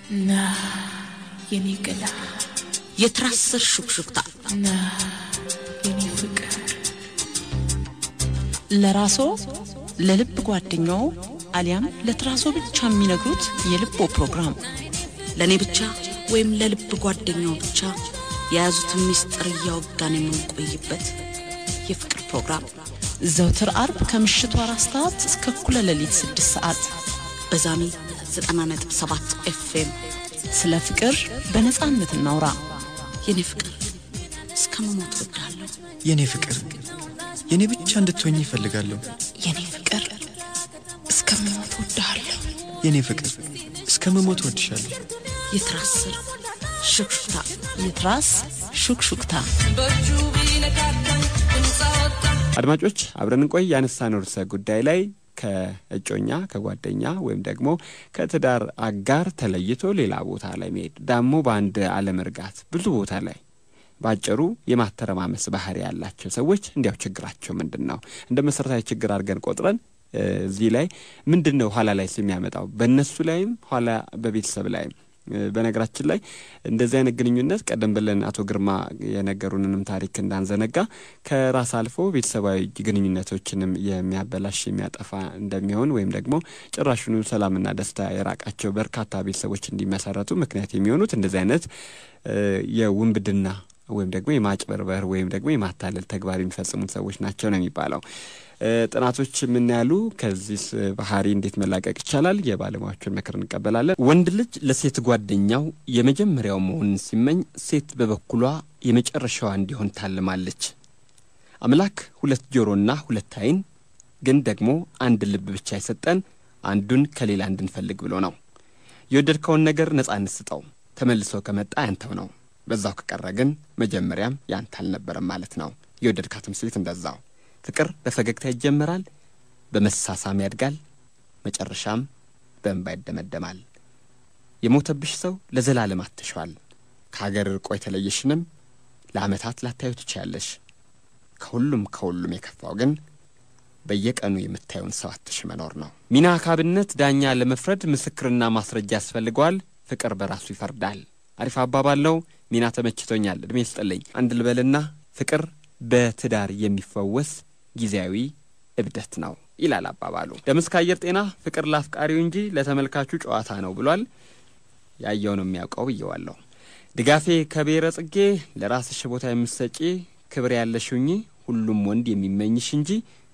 ና የኔ ገላ የትራስ ስር ሹክሹክታ ና የኔ ፍቅር ለራስዎ ለልብ ጓደኛው አሊያም ለትራሶ ብቻ የሚነግሩት የልቦ ፕሮግራም ለእኔ ብቻ ወይም ለልብ ጓደኛው ብቻ የያዙትን ሚስጥር እያወጋን የምንቆይበት የፍቅር ፕሮግራም ዘውትር አርብ ከምሽቱ አራት ሰዓት እስከ እኩለ ሌሊት ስድስት ሰዓት በዛሚ 90.7 ኤፍኤም ስለ ፍቅር በነጻነት እናውራ። የኔ ፍቅር እስከ መሞት ወዳለሁ። የኔ ፍቅር የኔ ብቻ እንድትሆኝ ይፈልጋለሁ። የኔ ፍቅር እስከምሞት ወድሃለሁ። የኔ ፍቅር እስከ መሞት ወድሻለሁ። የትራስ ስር ሹክሹክታ የትራስ ሹክሹክታ አድማጮች አብረን እንቆይ። ያነሳነው ርዕሰ ጉዳይ ላይ ከእጮኛ ከጓደኛ ወይም ደግሞ ከትዳር አጋር ተለይቶ ሌላ ቦታ ላይ መሄድ ዳሞ በአንድ አለመርጋት ብዙ ቦታ ላይ በአጭሩ የማተረማመስ ባህሪ ያላቸው ሰዎች እንዲያው ችግራቸው ምንድን ነው? እንደ መሰረታዊ ችግር አድርገን ቆጥረን እዚህ ላይ ምንድን ነው ኋላ ላይ የሚያመጣው በእነሱ ላይም ኋላ በቤተሰብ ላይም በነገራችን ላይ እንደዚህ አይነት ግንኙነት ቀደም ብለን አቶ ግርማ የነገሩንንም ታሪክ እንዳንዘነጋ ከራስ አልፎ ቤተሰባዊ ግንኙነቶችንም የሚያበላሽ የሚያጠፋ እንደሚሆን ወይም ደግሞ ጭራሹኑ ሰላምና ደስታ የራቃቸው በርካታ ቤተሰቦች እንዲመሰረቱ ምክንያት የሚሆኑት እንደዚህ አይነት የውንብድና ወይም ደግሞ የማጭበርበር ወይም ደግሞ የማታለል ተግባር የሚፈጽሙት ሰዎች ናቸው ነው የሚባለው። ጥናቶች ምን ያሉ ከዚህ ባህሪ እንዴት መላቀቅ ይቻላል? የባለሙያዎችን ምክር እንቀበላለን። ወንድ ልጅ ለሴት ጓደኛው የመጀመሪያው መሆንን ሲመኝ፣ ሴት በበኩሏ የመጨረሻዋ እንዲሆን ታልማለች። አምላክ ሁለት ጆሮና ሁለት ዓይን ግን ደግሞ አንድ ልብ ብቻ የሰጠን አንዱን ከሌላ እንድንፈልግ ብሎ ነው። የወደድከውን ነገር ነጻነት ስጠው፣ ተመልሶ ከመጣ ያንተው ነው። በዛው ከቀረ ግን መጀመሪያም ያንተ አልነበረም ማለት ነው። የወደድካትም ሴት እንደዛው ፍቅር በፈገግታ ይጀምራል፣ በመሳሳም ያድጋል፣ መጨረሻም በእንባ ይደመደማል። የሞተብሽ ሰው ለዘላለም አትሸዋል። ከሀገር ርቆ የተለየሽንም ለዓመታት ላታዩ ትችያለሽ። ከሁሉም ከሁሉም የከፋው ግን በየቀኑ የምታየውን ሰው አትሽ መኖር ነው። ሚና ካብነት ዳኛ ለመፍረድ ምስክርና ማስረጃ ያስፈልገዋል። ፍቅር በራሱ ይፈርዳል። አሪፍ አባባል ነው። ሚና ተመችቶኛል። እድሜ ስጥልኝ። አንድ ልበልና ፍቅር በትዳር የሚፈወስ ጊዜያዊ እብደት ነው ይላል አባባሉ። ደምስ ከአየር ጤና ፍቅር ላፍቃሪው እንጂ ለተመልካቹ ጨዋታ ነው ብሏል። ያየው ነው የሚያውቀው ብየዋለሁ። ድጋፌ ከብሔረ ጽጌ ለራስሽ ቦታ የምትሰጪ ክብር ያለሽ ሁኚ፣ ሁሉም ወንድ የሚመኝሽ እንጂ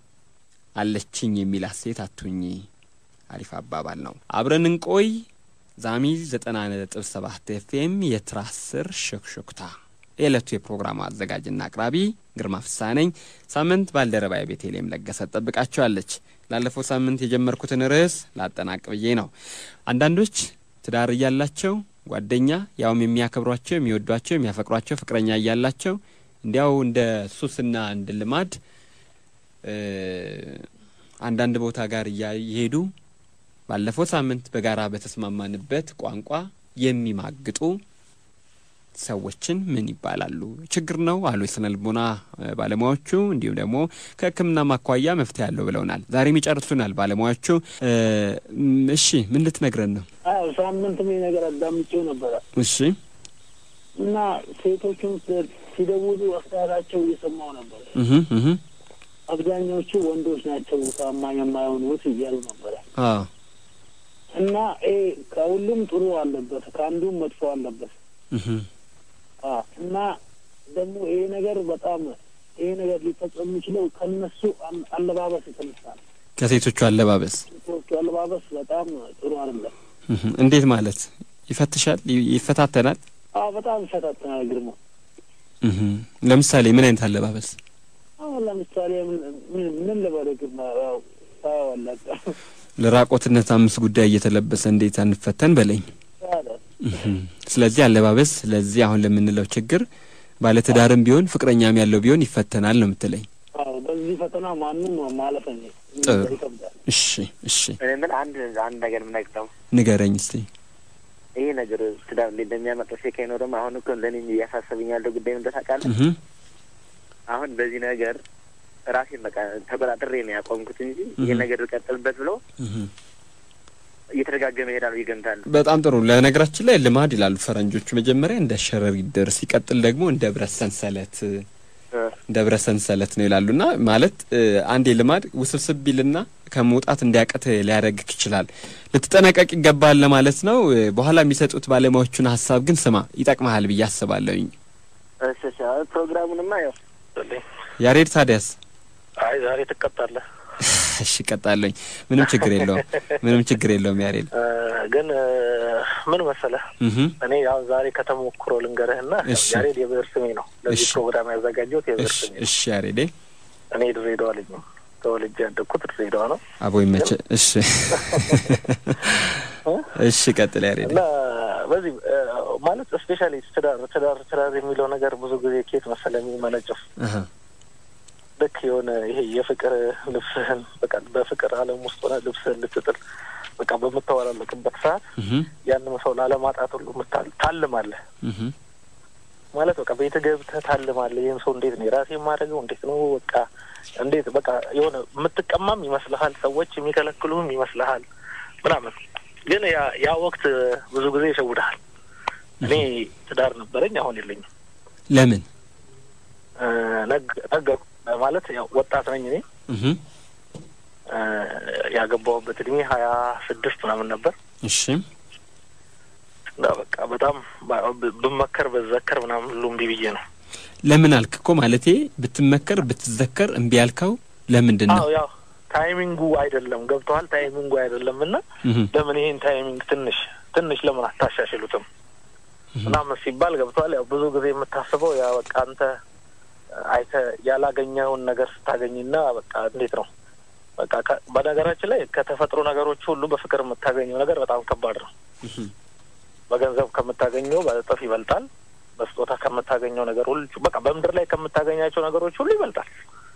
አለችኝ የሚላት ሴት አትሁኚ። አሪፍ አባባል ነው። አብረን እንቆይ። ዛሚ ዘጠና ነጥብ ሰባት ኤፍኤም የትራስ ስር ሹክሹክታ የዕለቱ የፕሮግራሙ አዘጋጅና አቅራቢ ግርማ ፍስሐ ነኝ። ሳምንት ባልደረባዬ ቤተልሔም ለገሰ ጠብቃቸዋለች። ላለፈው ሳምንት የጀመርኩትን ርዕስ ላጠናቅ ብዬ ነው። አንዳንዶች ትዳር እያላቸው ጓደኛ ያውም የሚያከብሯቸው፣ የሚወዷቸው፣ የሚያፈቅሯቸው ፍቅረኛ እያላቸው እንዲያው እንደ ሱስና እንደ ልማድ አንዳንድ ቦታ ጋር እየሄዱ ባለፈው ሳምንት በጋራ በተስማማንበት ቋንቋ የሚማግጡ ሰዎችን ምን ይባላሉ? ችግር ነው አሉ የስነ ልቦና ባለሙያዎቹ። እንዲሁም ደግሞ ከሕክምና ማኳያ መፍትሄ ያለው ብለውናል። ዛሬም ይጨርሱናል ባለሙያዎቹ። እሺ ምን ልትነግረን ነው? አዎ ሳምንት ምን ነገር አዳምጬው ነበረ እሺ እና ሴቶቹም ሲደውሉ አስተያየታቸው እየሰማው ነበረ። እህ እህ አብዛኛዎቹ ወንዶች ናቸው ታማኝ የማይሆኑት እያሉ ነበረ አዎ እና ይሄ ከሁሉም ጥሩ አለበት፣ ከአንዱም መጥፎ አለበት። እህ አዎ እና ደግሞ ይሄ ነገር በጣም ይሄ ነገር ሊፈጸም የሚችለው ከነሱ አም- አለባበስ የተነሳ ነው። ከሴቶቹ አለባበስ ሴቶቹ አለባበስ በጣም ጥሩ አይደለም። እህ እንዴት ማለት ይፈትሻል? ይ- ይፈታተናል? አዎ በጣም ይፈታተናል። ግርማ እህ ለምሳሌ ምን አይነት አለባበስ? አሁን ለምሳሌ ምን ምን- ምን ልበልህ ግርማ ያው ታየዋለህ ለራቆትነት አምስት ጉዳይ እየተለበሰ እንዴት አንፈተን በለኝ። ታዲያ እህ ስለዚህ አለባበስ ለዚህ አሁን ለምንለው ችግር ባለትዳርም ቢሆን ፍቅረኛም ያለው ቢሆን ይፈተናል ነው የምትለኝ? አዎ በዚህ ፈተና ማንም ማለፍ እኔ ጥሩ። ይከብዳል። እሺ እሺ እኔ ምን አንድ አንድ ነገር የምነግረው ንገረኝ እስቲ። ይሄ ነገር ትዳር እንዴት እንደሚያመጣ ሴካይ ነው። ደግሞ አሁን እኮ ለእኔ እያሳሰብኝ ያለው ጉዳይ ምን ታውቃለህ? እህ አሁን በዚህ ነገር ራሴን በቃ ተቆጣጥሬ ነው ያቆምኩት እንጂ ይሄን ነገር ልቀጥልበት ብሎ እህ እየተደጋገመ ይሄዳል ብዬ እገምታለሁ። በጣም ጥሩ። ለነገራችን ላይ ልማድ ይላሉ ፈረንጆቹ። መጀመሪያ እንደ ሸረሪት ድር፣ ሲቀጥል ደግሞ እንደ ብረት ሰንሰለት እንደ ብረት ሰንሰለት ነው ይላሉ። እና ማለት እ፣ አንዴ ልማድ ውስብስብ ቢልና ከመውጣት እንዲያቀት ሊያደርግህ ይችላል። ልትጠነቀቅ ይገባል ለማለት ነው። እ፣ በኋላ የሚሰጡት ባለሙያዎቹን ሀሳብ ግን ስማ፣ ይጠቅመሃል ብዬ አስባለሁኝ። እሺ እሺ። አሁን ፕሮግራሙንማ ያው ያሬድ ታዲያስ? አይ ዛሬ ትቀጣለህ። እሺ እቀጣለሁኝ። ምንም ችግር የለውም። ምንም ችግር የለውም ያሬድ። እ፣ ግን እ፣ ምን መሰለህ እህ እኔ ያው ዛሬ ከተሞክሮ ልንገርህና እሺ። ያሬድ የብዕር ስሜ ነው። ለዚህ እሺ። ፕሮግራም ያዘጋጀሁት የብዕር እሺ ስሜ ነው። እሺ ያሬዴ እኔ ድሬዳዋ ልጅ ነው። ተወልጄ ያደግኩት ድሬዳዋ ነው አቦ ይመቸ። እሺ እሺ ቀጥል ያሬድ። እና በዚህ እ፣ ማለት ስፔሻሊ ትዳር ትዳር ትዳር የሚለው ነገር ብዙ ጊዜ ኬት መሰለህ የሚመነጨው አሃ ልክ የሆነ ይሄ የፍቅር ልብስህን በቃ በፍቅር ዓለም ውስጥ ሆነ ልብስህን ልትጥል በቃ በምታወላለቅበት ሰዓት እህ ያንን ሰው ላለማጣት ሁሉ ምታል- ታልማለህ እህ ማለት በቃ ቤት ገብተህ ታልማለህ። ይህን ሰው እንዴት ነው የራሴ የማደርገው? እንዴት ነው በቃ እንዴት በቃ የሆነ የምትቀማም ይመስልሃል፣ ሰዎች የሚከለክሉህም ይመስልሃል ምናምን። ግን ያ ያ ወቅት ብዙ ጊዜ ይሸውድሃል። እኔ ትዳር ነበረኝ፣ አሁን የለኝም። ለምን? እ፣ ነግ- ነገርኩህ ማለት ያው ወጣት ነኝ እኔ እህ እ፣ ያገባሁበት እድሜ ሀያ ስድስት ምናምን ነበር እሺ እና በቃ በጣም ብ- ብመከር በዘከር ምናምን ሁሉ እምቢ ብዬ ነው። ለምን አልክ እኮ ማለቴ ብትመከር ብትዘከር እምቢ ያልከው ለምንድን ነው? አዎ ያው ታይሚንጉ አይደለም ገብተዋል። ታይሚንጉ አይደለም እና እህ ለምን ይሄን ታይሚንግ ትንሽ ትንሽ ለምን አታሻሽሉትም ምናምን ሲባል ገብተዋል። ያው ብዙ ጊዜ የምታስበው ያ በቃ አንተ አይተ ያላገኘውን ነገር ስታገኝና በቃ እንዴት ነው በቃ ከ- በነገራችን ላይ ከተፈጥሮ ነገሮች ሁሉ በፍቅር የምታገኘው ነገር በጣም ከባድ ነው። በገንዘብ ከምታገኘው በእጥፍ ይበልጣል። በስጦታ ከምታገኘው ነገር ሁሉ በቃ በምድር ላይ ከምታገኛቸው ነገሮች ሁሉ ይበልጣል።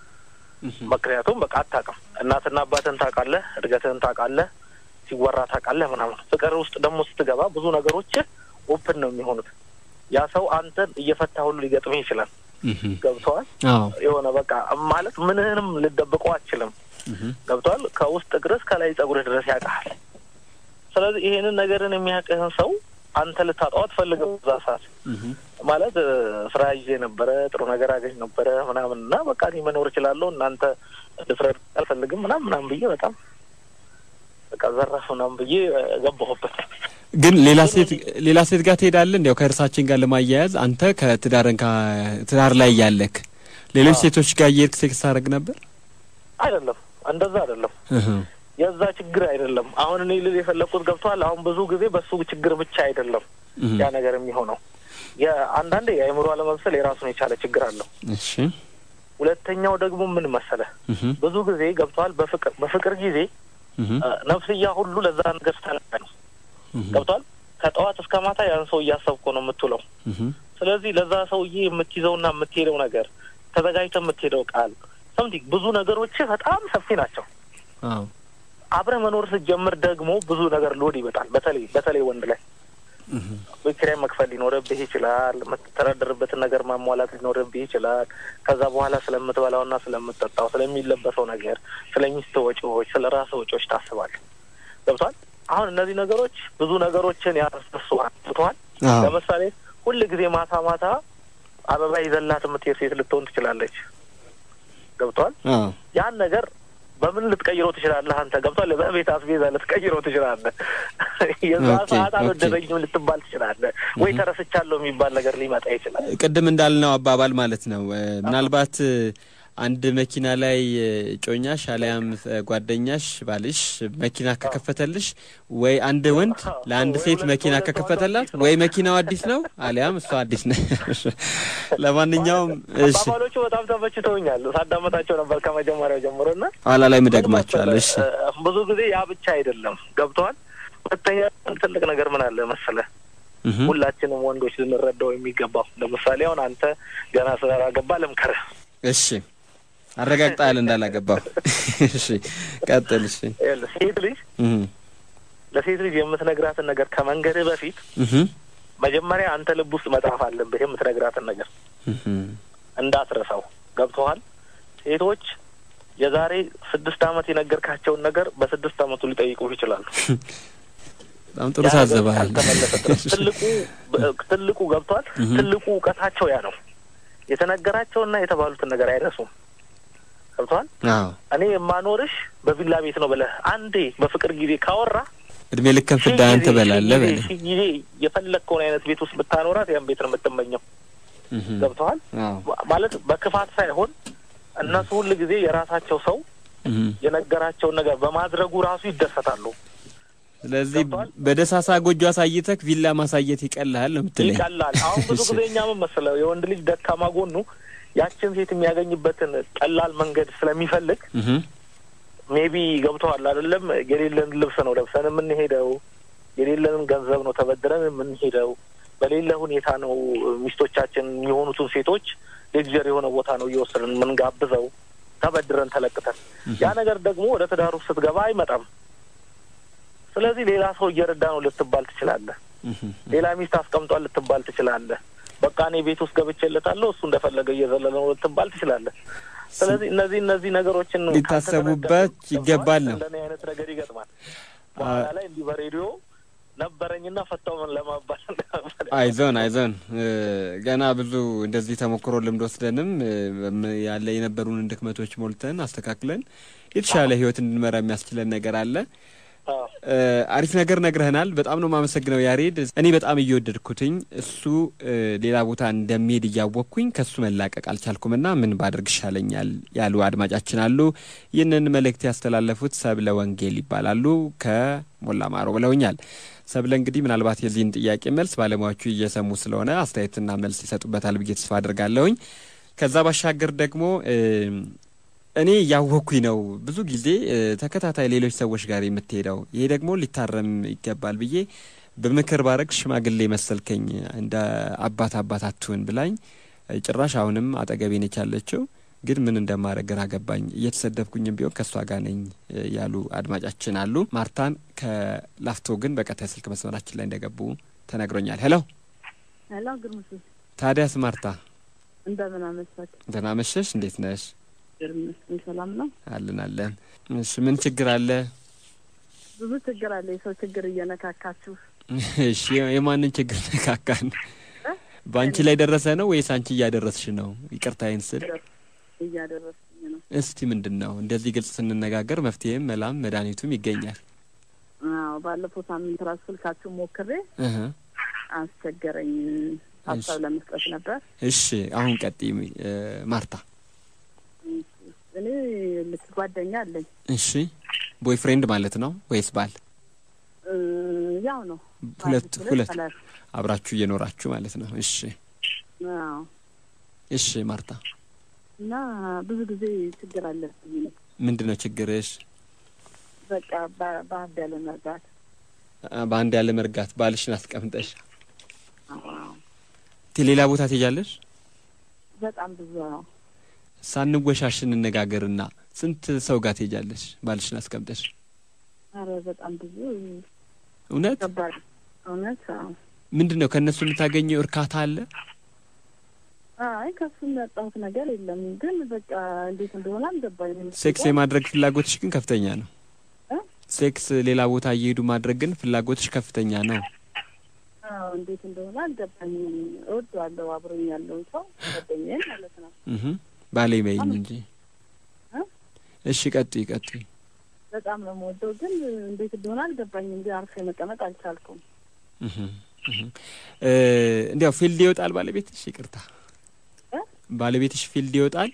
ምክንያቱም በቃ አታውቅም። እናትና አባትን ታውቃለህ፣ እድገትህን ታውቃለህ፣ ሲወራ ታውቃለህ ምናምን። ፍቅር ውስጥ ደግሞ ስትገባ ብዙ ነገሮች ኦፕን ነው የሚሆኑት። ያ ሰው አንተን እየፈታ ሁሉ ሊገጥምህ ይችላል። እህ ገብተዋል። አዎ የሆነ በቃ ማለት ምንህንም ልደብቀው አችልም። ገብተዋል። ከውስጥ እግርህ ከላይ ጸጉርህ ድረስ ያውቃል። ስለዚህ ይሄንን ነገርን የሚያውቅህን ሰው አንተ ልታጣው አትፈልግም። እዛ ሰዓት ማለት እ፣ ስራ ይዤ ነበረ፣ ጥሩ ነገር አገኝ ነበረ ምናምን እና በቃ እኔ መኖር እችላለሁ እናንተ ልትረዱ አልፈልግም ምናምን ምናምን ብዬ በጣም በቃ ዘራፍ ምናምን ብዬ እ፣ ገባሁበት። ግን ሌላ ሴት ሌላ ሴት ጋር ትሄዳለህ? እንዲያው ከእርሳችን ጋር ለማያያዝ አንተ ከትዳርን ትዳር ላይ ያለክ ሌሎች ሴቶች ጋር እየሄድክ ሴክስ ታደርግ ነበር? አይደለም እንደዛ አይደለም። እህ የዛ ችግር አይደለም። አሁን እኔ ልል የፈለግኩት ገብተዋል። አሁን ብዙ ጊዜ በሱ ችግር ብቻ አይደለም እህ ያ ነገር የሚሆነው የአንዳንዴ የአእምሮ አለመብሰል የራሱን የቻለ ችግር አለው። እሺ ሁለተኛው ደግሞ ምን መሰለህ እህ ብዙ ጊዜ ገብተዋል። በፍቅር በፍቅር ጊዜ እህ እ፣ ነፍስያ ሁሉ ለዛ ነገር ስታለቀ ነው እህ ገብተዋል። ከጠዋት እስከ ማታ ያን ሰው እያሰብኩ ነው የምትውለው። እህ ስለዚህ ለዛ ሰውዬ የምትይዘውና የምትሄደው ነገር ተዘጋጅተ የምትሄደው ቃል ሰምቲንግ ብዙ ነገሮች በጣም ሰፊ ናቸው። አዎ አብረህ መኖር ስትጀምር ደግሞ ብዙ ነገር ሎድ ይመጣል። በተለይ በተለይ ወንድ ላይ ቤት ኪራይ መክፈል ሊኖርብህ ይችላል። የምትተዳደርበትን ነገር ማሟላት ሊኖርብህ ይችላል። ከዛ በኋላ ስለምትበላውና ስለምትጠጣው፣ ስለሚለበሰው ነገር፣ ስለ ሚስት ወጪዎች፣ ስለ ራስህ ወጪዎች ታስባለህ። ገብቷል። አሁን እነዚህ ነገሮች ብዙ ነገሮችን ያስነሱሃል። ገብቶሃል። አዎ ለምሳሌ ሁል ጊዜ ማታ ማታ አበባ ይዘላት የምትሄድ ሴት ልትሆን ትችላለች። ገብቷል። አዎ ያን ነገር በምን ልትቀይረው ትችላለህ? አንተ ገብቷል። በቤት አስቤዛ ልትቀይረው ትችላለህ። የዛ ኦኬ፣ ሰዓት ኦኬ። አልወደደኝም ልትባል ትችላለህ። ወይ ተረስቻለሁ የሚባል ነገር ሊመጣ ይችላል። ቅድም እንዳልነው አባባል ማለት ነው። እ፣ ምናልባት እ፣ አንድ መኪና ላይ እ፣ ጮኛሽ አሊያም እ፣ ጓደኛሽ ባልሽ መኪና ከከፈተልሽ ወይ አንድ ወንድ ለአንድ ሴት መኪና ከከፈተላት ወይ መኪናው አዲስ ነው አሊያም እሷ አዲስ ነ ለማንኛውም እሺ፣ አባባሎቹ በጣም ተመችተውኛል። ሳዳመጣቸው ነበር ከመጀመሪያው ጀምሮ እና ኋላ ላይ ምደግማቸዋለሁ። እሺ እ፣ ብዙ ጊዜ ያ ብቻ አይደለም። ገብተዋል። ሁለተኛ ትልቅ ነገር ምን አለ መሰለህ እህ ሁላችንም ወንዶች ልንረዳው የሚገባው ለምሳሌ አሁን አንተ ገና ስላላገባ ልምከርህ እሺ አረጋግጠሃል እንዳላገባው። እሺ ቀጥል። እሺ ይኸውልህ፣ ሴት ልጅ እህ ለሴት ልጅ የምትነግራትን ነገር ከመንገድህ በፊት እህ መጀመሪያ አንተ ልብ ውስጥ መጻፍ አለብህ። የምትነግራትን ነገር እህ እንዳትረሳው። ገብቶሃል? ሴቶች የዛሬ ስድስት ዓመት የነገርካቸውን ነገር በስድስት ዓመቱ ሊጠይቁ ይችላሉ። በጣም ጥሩ ያ ነገር ታዘበሃል። ካልተመለሰ ድረስ ትልቁ ትልቁ ገብቷል። ትልቁ እውቀታቸው ያ ነው። የተነገራቸውና የተባሉትን ነገር አይረሱም። ገብቷል። አዎ እኔ የማኖርሽ በቪላ ቤት ነው ብለህ አንዴ በፍቅር ጊዜ ካወራ እድሜ ልክን ሺህ ፍዳህን ጊዜ- ትበላለህ ሺህ ጊዜ- በለ ሺህ ጊዜ የፈለግከውን አይነት ቤት ውስጥ ብታኖራት ያን ቤት ነው የምትመኘው። እህም። ገብተዋል አዎ ማለት በክፋት ሳይሆን እነሱ ሁል ጊዜ የራሳቸው ሰው እህም። የነገራቸውን ነገር በማድረጉ ራሱ ይደሰታሉ። ስለዚህ ገብቶሃል? በደሳሳ ጎጆ አሳይተክ ቪላ ማሳየት ይቀልሃል ነው የምትለኝ? ይቀላል። አሁን ብዙ ጊዜ እኛ ምን መሰለህ የወንድ ልጅ ደካማ ጎኑ ያችን ሴት የሚያገኝበትን ቀላል መንገድ ስለሚፈልግ እህም። ሜቢ ገብተዋል አይደለም። የሌለን ልብስ ነው ለብሰን የምንሄደው፣ የሌለንን ገንዘብ ነው ተበድረን የምንሄደው፣ በሌለ ሁኔታ ነው ሚስቶቻችን የሆኑትን ሴቶች ሌክዠር የሆነ ቦታ ነው እየወሰድን የምንጋብዘው ተበድረን ተለቅተን። ያ ነገር ደግሞ ወደ ትዳሩ ስትገባ አይመጣም። ስለዚህ ሌላ ሰው እየረዳ ነው ልትባል ትችላለህ። እህም። ሌላ ሚስት አስቀምጧል ልትባል ትችላለህ። በቃ እኔ ቤት ውስጥ ገብቼለታለሁ እሱ እንደፈለገ እየዘለለ ነው ልትባል ትችላለህ። ስለዚህ እነዚህ እነዚህ ነገሮችን ሊታሰቡበት ካልተነገርኩ ይገባል ነው። እንደኔ አይነት ነገር ይገጥማል። በኋላ ላይ እንዲህ በሬዲዮ ነበረኝና ፈታው ምን ለማባል አይዞን አይዞን እ፣ ገና ብዙ እንደዚህ ተሞክሮ ልምድ ወስደንም እ፣ በም- ያለ የነበሩንን ድክመቶች ሞልተን አስተካክለን የተሻለ ህይወት እንድንመራ የሚያስችለን ነገር አለ። አዎ። እ፣ አሪፍ ነገር ነግረህናል። በጣም ነው የማመሰግነው ያሬድ። እኔ በጣም እየወደድኩትኝ እሱ እ፣ ሌላ ቦታ እንደሚሄድ እያወቅኩኝ ከሱ መላቀቅ አልቻልኩምና ምን ባደርግ ይሻለኛል ያሉ አድማጫችን አሉ። ይህንን መልእክት ያስተላለፉት ሰብለ ወንጌል ይባላሉ ከሞላ ማሮ ብለውኛል። ሰብለ እንግዲህ ምናልባት የዚህን ጥያቄ መልስ ባለሙያዎቹ እየሰሙ ስለሆነ አስተያየትና መልስ ይሰጡበታል ብዬ ተስፋ አድርጋለሁኝ። ከዛ ባሻገር ደግሞ እ፣ እኔ እያወቅኩኝ ነው ብዙ ጊዜ እ፣ ተከታታይ ሌሎች ሰዎች ጋር የምትሄደው ይሄ ደግሞ ሊታረም ይገባል ብዬ በምክር ባረግ ሽማግሌ መሰልከኝ እንደ አባት አባት አትሁን ብላኝ እ፣ ጭራሽ አሁንም አጠገቤ ነች ያለችው ግን ምን እንደማድረግ ግራ ገባኝ። እየተሰደብኩኝም ቢሆን ከእሷ ጋር ነኝ እ፣ ያሉ አድማጫችን አሉ። ማርታን ከላፍቶ ግን በቀጣይ ስልክ መስመራችን ላይ እንደገቡ ተነግሮኛል። ሄሎ ሄሎ ግርምሱ ታዲያስ ማርታ እንደምን አመሳት? ደህና መሸሽ? እንዴት ነሽ? ይመስገን ሰላም ነው። አለን አለን። እሺ ምን ችግር አለ? ብዙ ችግር አለ። የሰው ችግር እየነካካችሁ እሺ የማንን ችግር ነካካን? በአንቺ ላይ ደረሰ ነው ወይስ አንቺ እያደረስሽ ነው? ይቅርታዬን ስል እያደረስኝ ነው። እስቲ ምንድን ነው እንደዚህ ግልጽ ስንነጋገር መፍትሄም መላም መድኃኒቱም ይገኛል። አዎ ባለፈው ሳምንት ራሱ ስልካችሁ ሞክሬ እህ አስቸገረኝ። ሀሳብ ለመስጠት ነበር። እሺ አሁን ቀጥይ እ፣ ማርታ። እኔ ልክ ጓደኛ አለኝ። እሺ ቦይፍሬንድ ማለት ነው ወይስ ባል? እ፣ ያው ነው ሁለት ባል ሁለት ጠላት። አብራችሁ እየኖራችሁ ማለት ነው። እሺ አዎ እሺ ማርታ እና ብዙ ጊዜ ችግር አለብኝ። እኔ ምንድን ነው ችግርሽ? በቃ በ- በአንድ ያለ መርዳት አ፣ በአንድ ያለ መርጋት ባልሽን አስቀምጠሽ አዎ፣ ቴ- ሌላ ቦታ ትሄጃለሽ? በጣም ብዙ ነው። ሳንወሻሽ እንነጋገርና ስንት ሰው ጋር ትሄጃለሽ ባልሽን አስቀምጠሽ? አረ በጣም ብዙ እውነት ከባድ እውነት። አዎ ምንድን ነው ከእነሱ የምታገኘው እርካታ አለ? አይ ከሱ የሚያጣሁት ነገር የለም። ግን በቃ እንዴት እንደሆነ አልገባኝም። ሴክስ የማድረግ ፍላጎትሽ ግን ከፍተኛ ነው። እ? ሴክስ ሌላ ቦታ እየሄዱ ማድረግ ግን ፍላጎትሽ ከፍተኛ ነው። አዎ እንዴት እንደሆነ አልገባኝም። እወደዋለሁ አብሮኝ ያለውን ሰው ጓደኛዬን ማለት ነው። እህ ባሌ በይኝ እንጂ። እ? እሺ ቀጥይ ቀጥይ። በጣም ነው የምወደው፣ ግን እንዴት እንደሆነ አልገባኝም። ግን አርፌ መቀመጥ አልቻልኩም። እህ እህ እ እንዲያው ፊልድ ይወጣል ባለቤትሽ? ይቅርታ እ? ባለቤትሽ ፊልድ ይወጣል?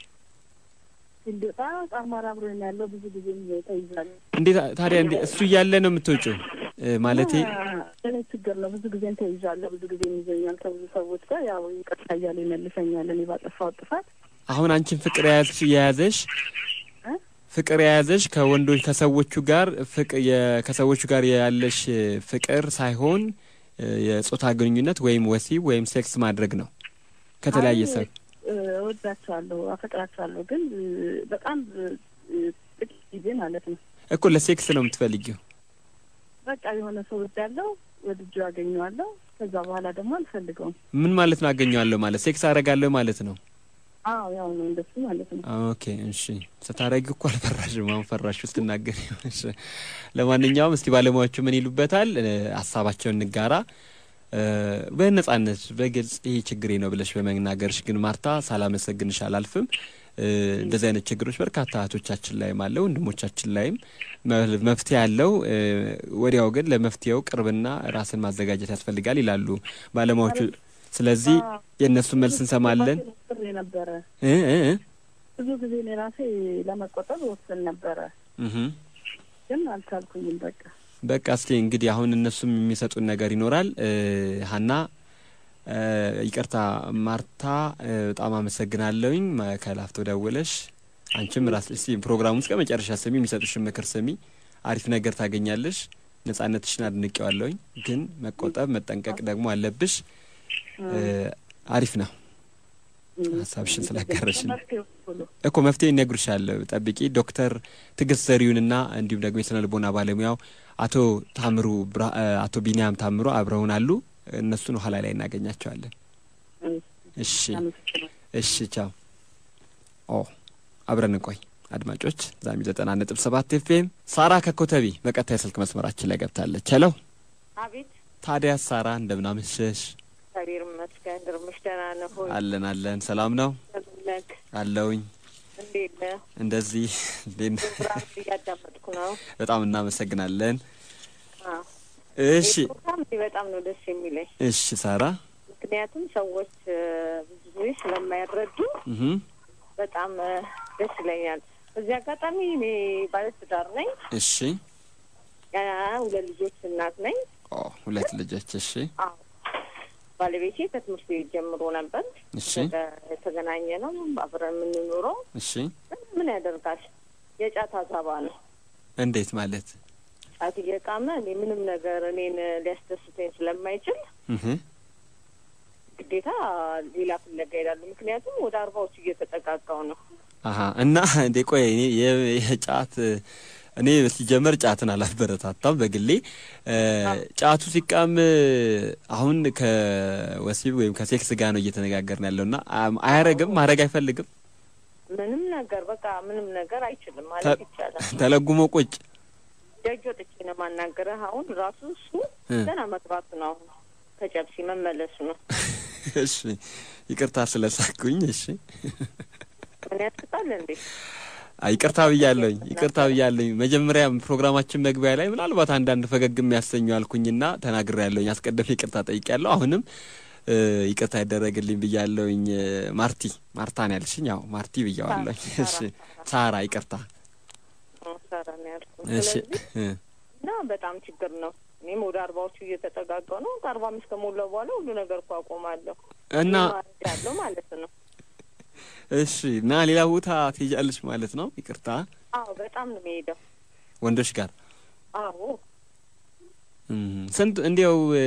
እንዲወጣ ጣማር አብሮኝ ያለው ብዙ ጊዜ ተይዛል። እንዴት ታዲያ እንዴ እሱ እያለ ነው የምትወጪው? እ ማለቴ እኔ ችግር ነው። ብዙ ጊዜ ተይዣለሁ። ብዙ ጊዜ ይዘኛል ከብዙ ሰዎች ጋር ያው ይቅርታ እያለ ይመልሰኛል። እኔ ባጠፋው ጥፋት አሁን አንቺን ፍቅር የያዝሽ የያዘሽ እ? ፍቅር የያዘሽ ከወንዶች ከሰዎቹ ጋር ፍቅ የ- ከሰዎቹ ጋር ያለሽ ፍቅር ሳይሆን እ፣ የጾታ ግንኙነት ወይም ወሲብ ወይም ሴክስ ማድረግ ነው ከተለያየ አይ፣ ሰው እ፣ እወዳቸዋለሁ፣ አፈቅራቸዋለሁ ግን እ፣ በጣም እ፣ ጥቂት ጊዜ ማለት ነው። እኮ ለሴክስ ነው የምትፈልጊው። በቃ የሆነ ሰው ወዳለው ወድጆ ያገኘዋለሁ። ከዛ በኋላ ደግሞ አልፈልገውም። ምን ማለት ነው? አገኘዋለሁ ማለት ሴክስ አደርጋለሁ ማለት ነው። አዎ ያው ነው እንደሱ ማለት ነው። ኦኬ እሺ። ስታረጊ እኮ አልፈራሽም። አሁን ፈራሽ ስትናገር። እሺ። ለማንኛውም እስቲ ባለሙያዎቹ ምን ይሉበታል እ፣ ሀሳባቸውን እንጋራ። እ፣ በነጻነት በግልጽ ይሄ ችግሬ ነው ብለሽ በመናገርሽ ግን ማርታ ሳላመሰግንሽ አላልፍም። እ፣ እንደዚህ አይነት ችግሮች በርካታ እህቶቻችን ላይም አለ ወንድሞቻችን ላይም መ- መፍትሄ አለው። እ፣ ወዲያው ግን ለመፍትሄው ቅርብና ራስን ማዘጋጀት ያስፈልጋል ይላሉ ባለሙያዎቹ። ስለዚህ የእነሱን መልስ እንሰማለን። ጥሪ ነበረ እ እ እ ብዙ ጊዜ እኔ ራሴ ለመቆጠብ ወስን ነበረ፣ እህ ግን አልቻልኩኝም። በቃ በቃ እስቲ እንግዲህ አሁን እነሱም የሚሰጡን ነገር ይኖራል። እ፣ ሀና እ፣ ይቅርታ ማርታ እ፣ በጣም አመሰግናለሁኝ ማ- ከላፍቶ ደውለሽ አንቺም ራስ እስቲ ፕሮግራሙን እስከ መጨረሻ ስሚ፣ የሚሰጡሽን ምክር ስሚ፣ አሪፍ ነገር ታገኛለሽ። ነጻነትሽን አድንቄዋለሁኝ፣ ግን መቆጠብ መጠንቀቅ ደግሞ አለብሽ። እ፣ አሪፍ ነው ሀሳብሽን ስላጋረሽን መፍትሄው ሁሉ እኮ መፍትሄ ይነግሩሻል። ጠብቂ። ዶክተር ትዕግስት ዘሪሁንና እንዲሁም ደግሞ የስነ ልቦና ባለሙያው አቶ ታምሩ ብራ- እ፣ አቶ ቢኒያም ታምሩ አብረውን አሉ። እነሱን ኋላ ላይ እናገኛቸዋለን። እሺ እሺ፣ ቻው። ኦ አብረን እንቆይ አድማጮች። ዛሚ ዘጠና ነጥብ ሰባት ኤፍኤም ሳራ ከኮተቢ በቀጥታ የስልክ መስመራችን ላይ ገብታለች። ሄሎ አቤት ታዲያ ሳራ እንደምናመሸሽ? እግዚአብሔር ይመስገን። ድርምሽ ደህና ነህ ሆይ? አለን አለን። ሰላም ነው እንደምን ነህ? አለውኝ። እንዴት ነህ? እንደዚህ እንዴት ነህ? ፕሮግራም እያዳመጥኩ ነው። በጣም እናመሰግናለን። አዎ። እሺ ይህ ፕሮግራም እኔ በጣም ነው ደስ የሚለኝ። እሺ ሳራ ምክንያቱም ሰዎች እ፣ ብዙ ጊዜ ስለማይረዱ እህ በጣም እ፣ ደስ ይለኛል። በዚህ አጋጣሚ እኔ ባለትዳር ነኝ። እሺ ያ ሁለት ልጆች እናት ነኝ። ኦ ሁለት ልጆች እሺ አዎ ባለቤቴ ከትምህርት ቤት ጀምሮ ነበር እሺ የተገናኘ ነው አብረን የምንኖረው። እሺ ግን ምን ያደርጋል የጫት አዛባ ነው። እንዴት ማለት ጫት እየቃመ እኔ ምንም ነገር እኔን ሊያስደስተኝ ስለማይችል እህ ግዴታ ሌላ ፍለጋ ይሄዳሉ። ምክንያቱም ወደ አርባዎቹ እየተጠጋጋው ነው። አሀ እና እንዴ ቆይ እኔ የ- የጫት እኔ ሲጀመር ጫትን አላበረታታም በግሌ እ፣ ጫቱ ሲቃም አሁን ከወሲብ ወይም ከሴክስ ጋር ነው እየተነጋገርን ያለው እና አም- አያረግም ማድረግ አይፈልግም ምንም ነገር በቃ ምንም ነገር አይችልም ማለት ይቻላል። ተለጉሞ ቁጭ ደጅ ወጥቼ ነው ማናገረህ። አሁን ራሱ እሱ እ። ገና መግባቱ ነው። አሁን ከጨብሲ መመለሱ ነው። እሺ ይቅርታ ስለሳኩኝ እሺ ምን ያስቅጣል እንዴ? አይ ይቅርታ ብያለሁኝ፣ ይቅርታ ብያለሁኝ። መጀመሪያ ፕሮግራማችን መግቢያ ላይ ምናልባት አንዳንድ ፈገግ የሚያሰኙ አልኩኝና ተናግሬያለሁኝ። አስቀድሜ ይቅርታ ጠይቄያለሁ። አሁንም እ፣ ይቅርታ ይደረግልኝ ብያለሁኝ። እ፣ ማርቲ ማርታ ነው ያልሽኝ? ያው ማርቲ ብያዋለሁኝ። እሺ ሳራ ይቅርታ። ሰራ ነው ያልኩት። እሺ ስለዚህ እ፣ እና በጣም ችግር ነው። እኔም ወደ አርባዎቹ እየተጠጋጋው ነው። ከአርባ አምስት ከሞላው በኋላ ሁሉ ነገር እኮ አቆማለሁ እና ያለው ማለት ነው። እሺ እና ሌላ ቦታ ትሄጃለሽ ማለት ነው? ይቅርታ አዎ በጣም ነው የሚሄደው። ወንዶች ጋር አዎ እም፣ ስንት እንዲያው እ፣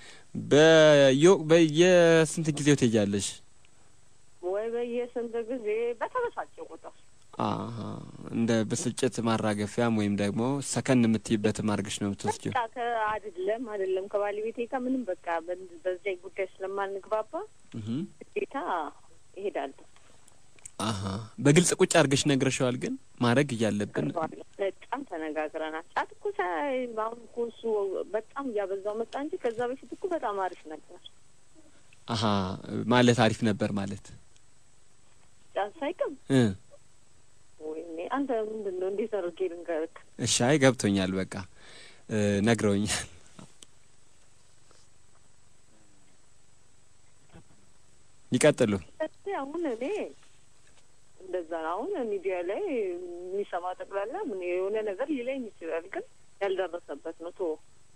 በየ- በየስንት ጊዜው ትሄጃለሽ? ወይ በየስንት ጊዜ በተበሳጨ ቁጥር አሀ እንደ ብስጭት ማራገፊያም ወይም ደግሞ ሰከን የምትይበትም አድርገሽ ነው የምትወስጂው? በቃ ከአይደለም አይደለም ከባለቤቴ ጋር ምንም በቃ በ- በዚያ ጉዳይ ስለማንግባባ እህ ግዴታ ይሄዳሉ። አሀ በግልጽ ቁጭ አድርገሽ ነግረሽዋል? ግን ማድረግ እያለብን በጣም ተነጋግረናል። ጫት እኮ ሳይ አሁን እኮ እሱ በጣም እያበዛው መጣ እንጂ ከዛ በፊት እኮ በጣም አሪፍ ነበር። አሀ ማለት አሪፍ ነበር ማለት ጫት ሳይቅም እ ወይኔ አንተ ምንድን ነው እንዴት አድርጌ ልንገርህ? እሺ አይ ገብቶኛል። በቃ እ ነግረውኛል። ይቀጥሉ። ስለዚህ አሁን እኔ እንደዛ ነው። አሁን ሚዲያ ላይ የሚሰማ ጠቅላላ ምን የሆነ ነገር ሊለኝ ይችላል፣ ግን ያልደረሰበት ነው ቶ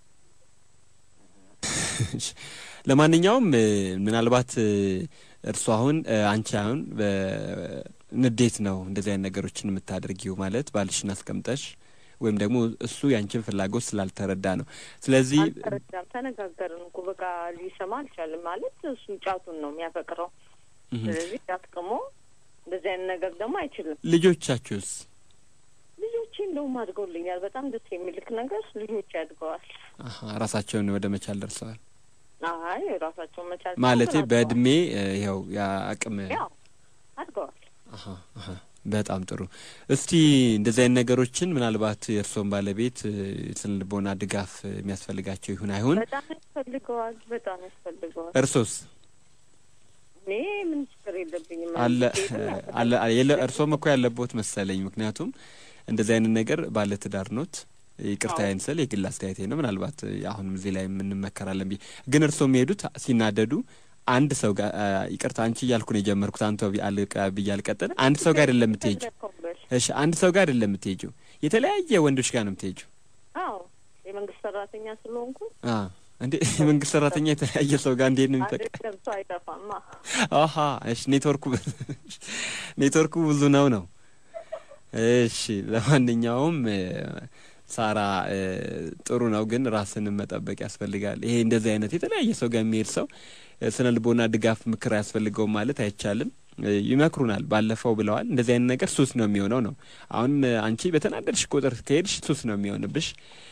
ለማንኛውም እ ምናልባት እ እርሱ አሁን እ አንቺ አሁን በንዴት ነው እንደዚህ አይነት ነገሮችን የምታደርጊው ማለት ባልሽን አስቀምጠሽ ወይም ደግሞ እሱ ያንቺን ፍላጎት ስላልተረዳ ነው። ስለዚህ አልተረዳም። ተነጋገርን እኮ በቃ ሊሰማ አልቻልም። ማለት እሱ ጫቱን ነው የሚያፈቅረው። እህ ስለዚህ ጫት ቅሞ እንደዚህ አይነት ነገር ደግሞ አይችልም። ልጆቻችሁስ? ልጆቼ እንደውም አድገውልኛል። በጣም ደስ የሚልክ ነገር ልጆቼ አድገዋል። አሀ ራሳቸውን ወደ መቻል ደርሰዋል አይ ራሳቸውን መቻል ማለቴ ችለዋል። በእድሜ እ ይኸው ያ አቅም ያው አሀ፣ አሀ። በጣም ጥሩ። እስቲ እንደዚህ አይነት ነገሮችን ምናልባት የእርስዎን ባለቤት እ፣ ስነ ልቦና ድጋፍ የሚያስፈልጋቸው ይሁን አይሁን በጣም ያስፈልገዋል። በጣም ያስፈልገዋል። እርሶስ እኔ ምን ችግር የለብኝም። አለ ሄዱ አለ የለ እርሶም እኮ ያለቦት መሰለኝ። ምክንያቱም እንደዚህ አይነት ነገር ባለ ትዳር ኖት። ይቅርታ አዎ። ይንስል የግል አስተያየቴ ነው። ምናልባት አሁንም እዚህ ላይ የምንመከራለን ብዬ ግን እርስዎ የሚሄዱት ሲናደዱ አንድ ሰው ጋር አ፣ ይቅርታ አንቺ እያልኩ ነው የጀመርኩት አንተ ቢ- አልቀ- ብዬ አልቀጥል አንድ ሰው ጋር አይደለም የምትሄጂው። ተለኮበሽ። እሺ አንድ ሰው ጋር አይደለም የምትሄጂው፣ የተለያየ ወንዶች ጋር ነው የምትሄጂው። አዎ የመንግስት ሰራተኛ ስለሆንኩ አ እንዴ የመንግስት ሰራተኛ የተለያየ ሰው ጋር እንዴት ነው የሚጠቅ አይደለም ሰው አይጠፋማ። አሀ እሺ፣ ኔትወርኩ ኔትወርኩ ብዙ ነው ነው። እሺ፣ ለማንኛውም እ፣ ሳራ እ፣ ጥሩ ነው፣ ግን ራስንም መጠበቅ ያስፈልጋል። ይሄ እንደዚህ አይነት የተለያየ ሰው ጋር የሚሄድ ሰው እ፣ ስነ ልቦና ድጋፍ ምክር አያስፈልገውም ማለት አይቻልም። እ፣ ይመክሩናል። ባለፈው ብለዋል፣ እንደዚህ አይነት ነገር ሱስ ነው የሚሆነው ነው። አሁን እ፣ አንቺ በተናደድሽ ቁጥር ከሄድሽ ሱስ ነው የሚሆንብሽ።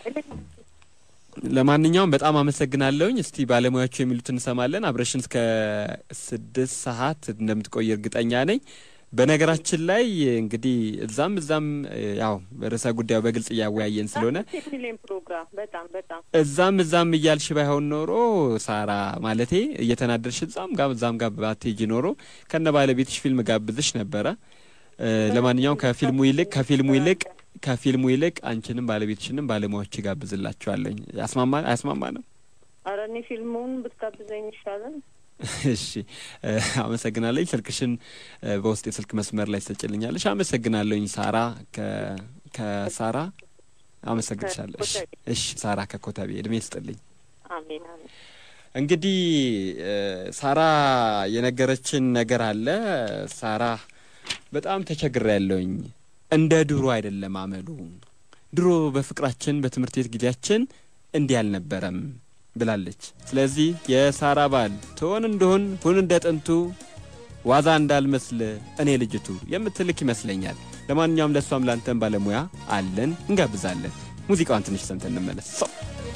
ለማንኛውም በጣም አመሰግናለሁኝ። እስቲ ባለሙያዎቹ የሚሉትን እንሰማለን። አብረሽን እስከ ስድስት ሰዓት እንደምትቆይ እርግጠኛ ነኝ። በነገራችን ላይ እንግዲህ እዛም እዛም እ፣ ያው ርዕሰ ጉዳዩ በግልጽ እያወያየን ስለሆነ ደስ የሚለኝ ፕሮግራም በጣም በጣም እዛም እዛም እያልሽ ባይሆን ኖሮ ሳራ ማለቴ እየተናደርሽ እዛም ጋር እዛም ጋር ባትሄጂ ኖሮ ከነ ባለቤትሽ ፊልም ጋብዝሽ ነበረ። እ፣ ለማንኛውም ከፊልሙ ይልቅ ከፊልሙ ይልቅ ከፊልሙ ይልቅ አንቺንም ባለቤትሽንም ባለሙያዎች ጋብዝላችኋለኝ። ያስማማ አያስማማ ነው? ኧረ እኔ ፊልሙን ብትጋብዘኝ ይሻላል። እሺ እ፣ አመሰግናለኝ። ስልክሽን እ፣ በውስጥ የስልክ መስመር ላይ ትሰጭልኛለሽ። አመሰግናለኝ ሳራ ከ ከሳራ አመሰግንሻለሁ። እሺ እሺ፣ ሳራ ከኮተቤ እድሜ ስጥልኝ። አሜን አሜን። እንግዲህ እ፣ ሳራ የነገረችን ነገር አለ። ሳራ በጣም ተቸግሬ ያለውኝ እንደ ድሮ አይደለም አመሉ። ድሮ በፍቅራችን በትምህርት ቤት ጊዜያችን እንዲህ አልነበረም ብላለች። ስለዚህ የሳራ ባል ትሆን እንደሆን ሁን እንደ ጥንቱ ዋዛ እንዳልመስል እኔ ልጅቱ የምትልክ ይመስለኛል። ለማንኛውም ለእሷም ላንተን ባለሙያ አለን እንጋብዛለን። ሙዚቃዋን ትንሽ ሰምተን እንመለስ። ሰው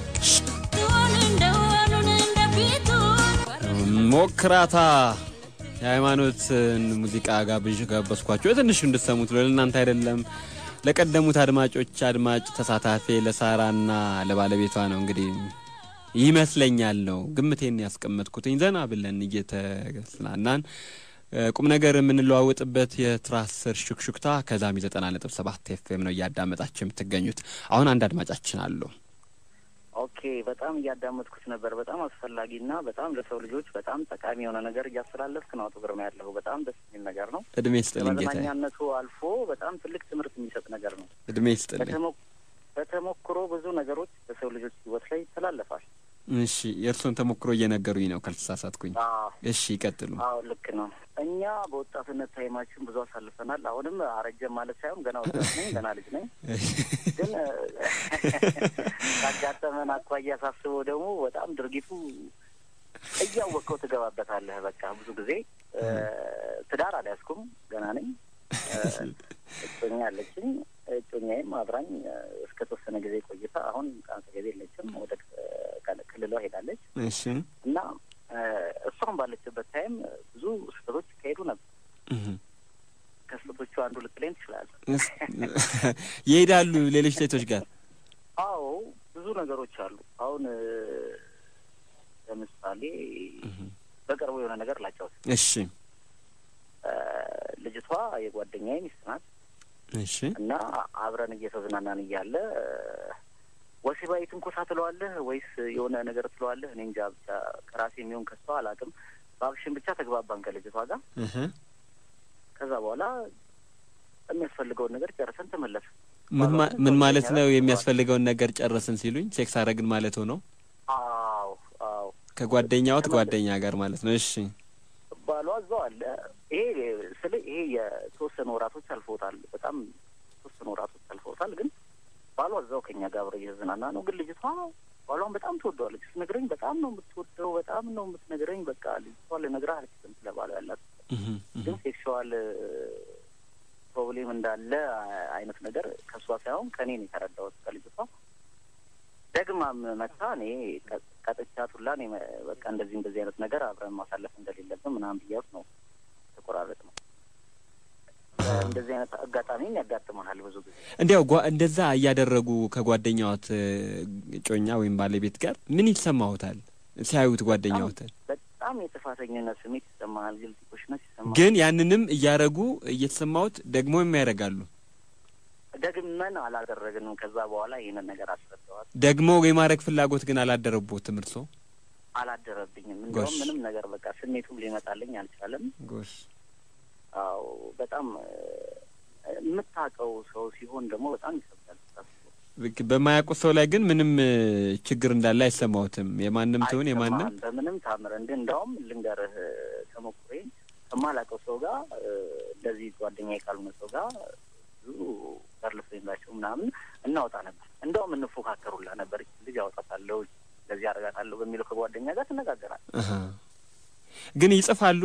ሞክራታ የሃይማኖትን ሙዚቃ ጋብዥ ጋበዝኳቸው የትንሹ እንድሰሙት ብሎ ለእናንተ አይደለም ለቀደሙት አድማጮች አድማጭ ተሳታፊ ለሳራና ለባለቤቷ ነው እንግዲህ ይመስለኛል ነው ግምቴን ያስቀመጥኩትኝ ዘና ብለን እየተስናናን እ፣ ቁም ነገር የምንለዋወጥበት የትራስ ስር ሹክሹክታ ከዛሚ ዘጠና ነጥብ ሰባት ኤፍኤም ነው እያዳመጣችሁ የምትገኙት። አሁን አንድ አድማጫችን አሉ። ኦኬ በጣም እያዳመጥኩት ነበር። በጣም አስፈላጊና በጣም ለሰው ልጆች በጣም ጠቃሚ የሆነ ነገር እያስተላለፍክ ነው አቶ ግርማ ያለሁ በጣም ደስ የሚል ነገር ነው። እድሜ ስጥልኝ ጌታዬ፣ ለመዝናኛነቱ አልፎ በጣም ትልቅ ትምህርት የሚሰጥ ነገር ነው። እድሜ ስጥልኝ። በተሞ- በተሞክሮ ብዙ ነገሮች በሰው ልጆች ሕይወት ላይ ይተላለፋል። እሺ የእርስዎን ተሞክሮ እየነገሩኝ ነው ካልተሳሳትኩኝ። አዎ እሺ ይቀጥሉ። አዎ ልክ ነው። እኛ በወጣትነት ታይማችን ብዙ አሳልፈናል። አሁንም አረጀም ማለት ሳይሆን ገና ወጣት ነኝ፣ ገና ልጅ ነኝ። ግን እ፣ ካጋጠመን አኳያ ሳስበው ደግሞ በጣም ድርጊቱ እያወቅከው ትገባበታለህ። በቃ ብዙ ጊዜ እ፣ ትዳር አልያዝኩም፣ ገና ነኝ። እ፣ እጮኛ አለችኝ። እጮኛዬም አብራኝ እ፣ እስከ ተወሰነ ጊዜ ቆይታ አሁን ከአጠገቤ የለችም፣ ወደ እ፣ ከ- ክልሏ ሄዳለች እሺ እና እ፣ እሷም ባለችበት ታይም ብዙ ስህተቶች ይካሄዱ ነበር። እህ። ከስህተቶቹ አንዱ ልትለኝ ትችላለህ። እስ- ይሄዳሉ ሌሎች ሴቶች ጋር አዎ ብዙ ነገሮች አሉ። አሁን እ፣ ለምሳሌ በቅርቡ የሆነ ነገር ላጫውት። እሺ እ፣ ልጅቷ የጓደኛዬ ሚስት ናት እሺ እና አብረን እየተዝናናን እያለ እ፣ ወሲባዊ ትንኮሳ ትለዋለህ ወይስ የሆነ ነገር ትለዋለህ? እኔ እንጃ ብቻ ከራሴ የሚሆን ከሷ አላውቅም። በአክሽን ብቻ ተግባባን ከልጅቷ ጋር። እህ። ከዛ በኋላ የሚያስፈልገውን ነገር ጨርሰን ተመለስ። ምን ማ- ምን ማለት ነው? የሚያስፈልገውን ነገር ጨረስን ሲሉኝ ሴክስ አረግን ማለት ነው? አዎ አዎ ከጓደኛዎት ጓደኛ ጋር ማለት ነው። እሺ ባሏ እዛው አለ። ይሄ ስለ ይሄ የተወሰኑ ወራቶች አልፈውታል። በጣም የተወሰኑ ወራቶች አልፈውታል። ግን ባሏ እዛው ከኛ ጋር አብረው እየተዝናና ነው። ግን ልጅቷ ባሏን በጣም ትወደዋለች። ስትነግረኝ በጣም ነው የምትወደው፣ በጣም ነው የምትነግረኝ። በቃ ልጅቷ ልነግርህ አልችልም ስለ ባሏ ያላት እህ፣ እህ። ግን ሴክሽዋል ፕሮብሌም እንዳለ አይነት ነገር ከእሷ ሳይሆን ከእኔ ነው የተረዳሁት ከልጅቷ። ደግማም መታ እኔ ቀ- ቀጥቻት ሁላ እኔ መ- በቃ እንደዚህ እንደዚህ አይነት ነገር አብረን ማሳለፍ እንደሌለብን ምናምን ብያት ነው ተቆራረጥ ነው። እንደዚህ አይነት አጋጣሚም ያጋጥመናል ብዙ ጊዜ። እንዲያው ጓ- እንደዛ እያደረጉ ከጓደኛዎት እ፣ እጮኛ ወይም ባለቤት ጋር ምን ይሰማዎታል ሲያዩት ጓደኛዎትን? በጣም የጥፋተኝነት ስሜት ይሰማሃል፣ ግልጽ ኮሽነት ይሰማሃል። ግን ያንንም እያረጉ እየተሰማዎት ደግሞ የሚያደርጋሉ ደግመን አላደረግንም። ከዛ በኋላ ይህንን ነገር አስረዳዋል። ደግሞ የማድረግ ፍላጎት ግን አላደረቦትም እርሶ? አላደረብኝም። እንዲያውም ጎሽ። ምንም ነገር በቃ ስሜቱም ሊመጣልኝ አልቻለም። ጎሽ አዎ በጣም እ፣ የምታውቀው ሰው ሲሆን ደግሞ በጣም ይከብዳል። ልክ በማያውቁት ሰው ላይ ግን ምንም እ፣ ችግር እንዳለ አይሰማዎትም? የማንም ትሁን የማንም አይሰማህም በምንም ታምር እንደ እንዳውም ልንገርህ እ፣ ተሞክሮዬ ከማላውቀው ሰው ጋር እ፣ እንደዚህ ጓደኛ ካልሆነ ሰው ጋር ብዙ ገርል ፍሬንዳቸው ምናምን እናወጣ ነበር። እንደውም እንፎካከሩላ ነበር። ይህች ልጅ አወጣታለሁ እንደዚህ አደርጋታለሁ በሚለው ከጓደኛ ጋር ትነጋገራል አሀ። ግን ይጽፋሉ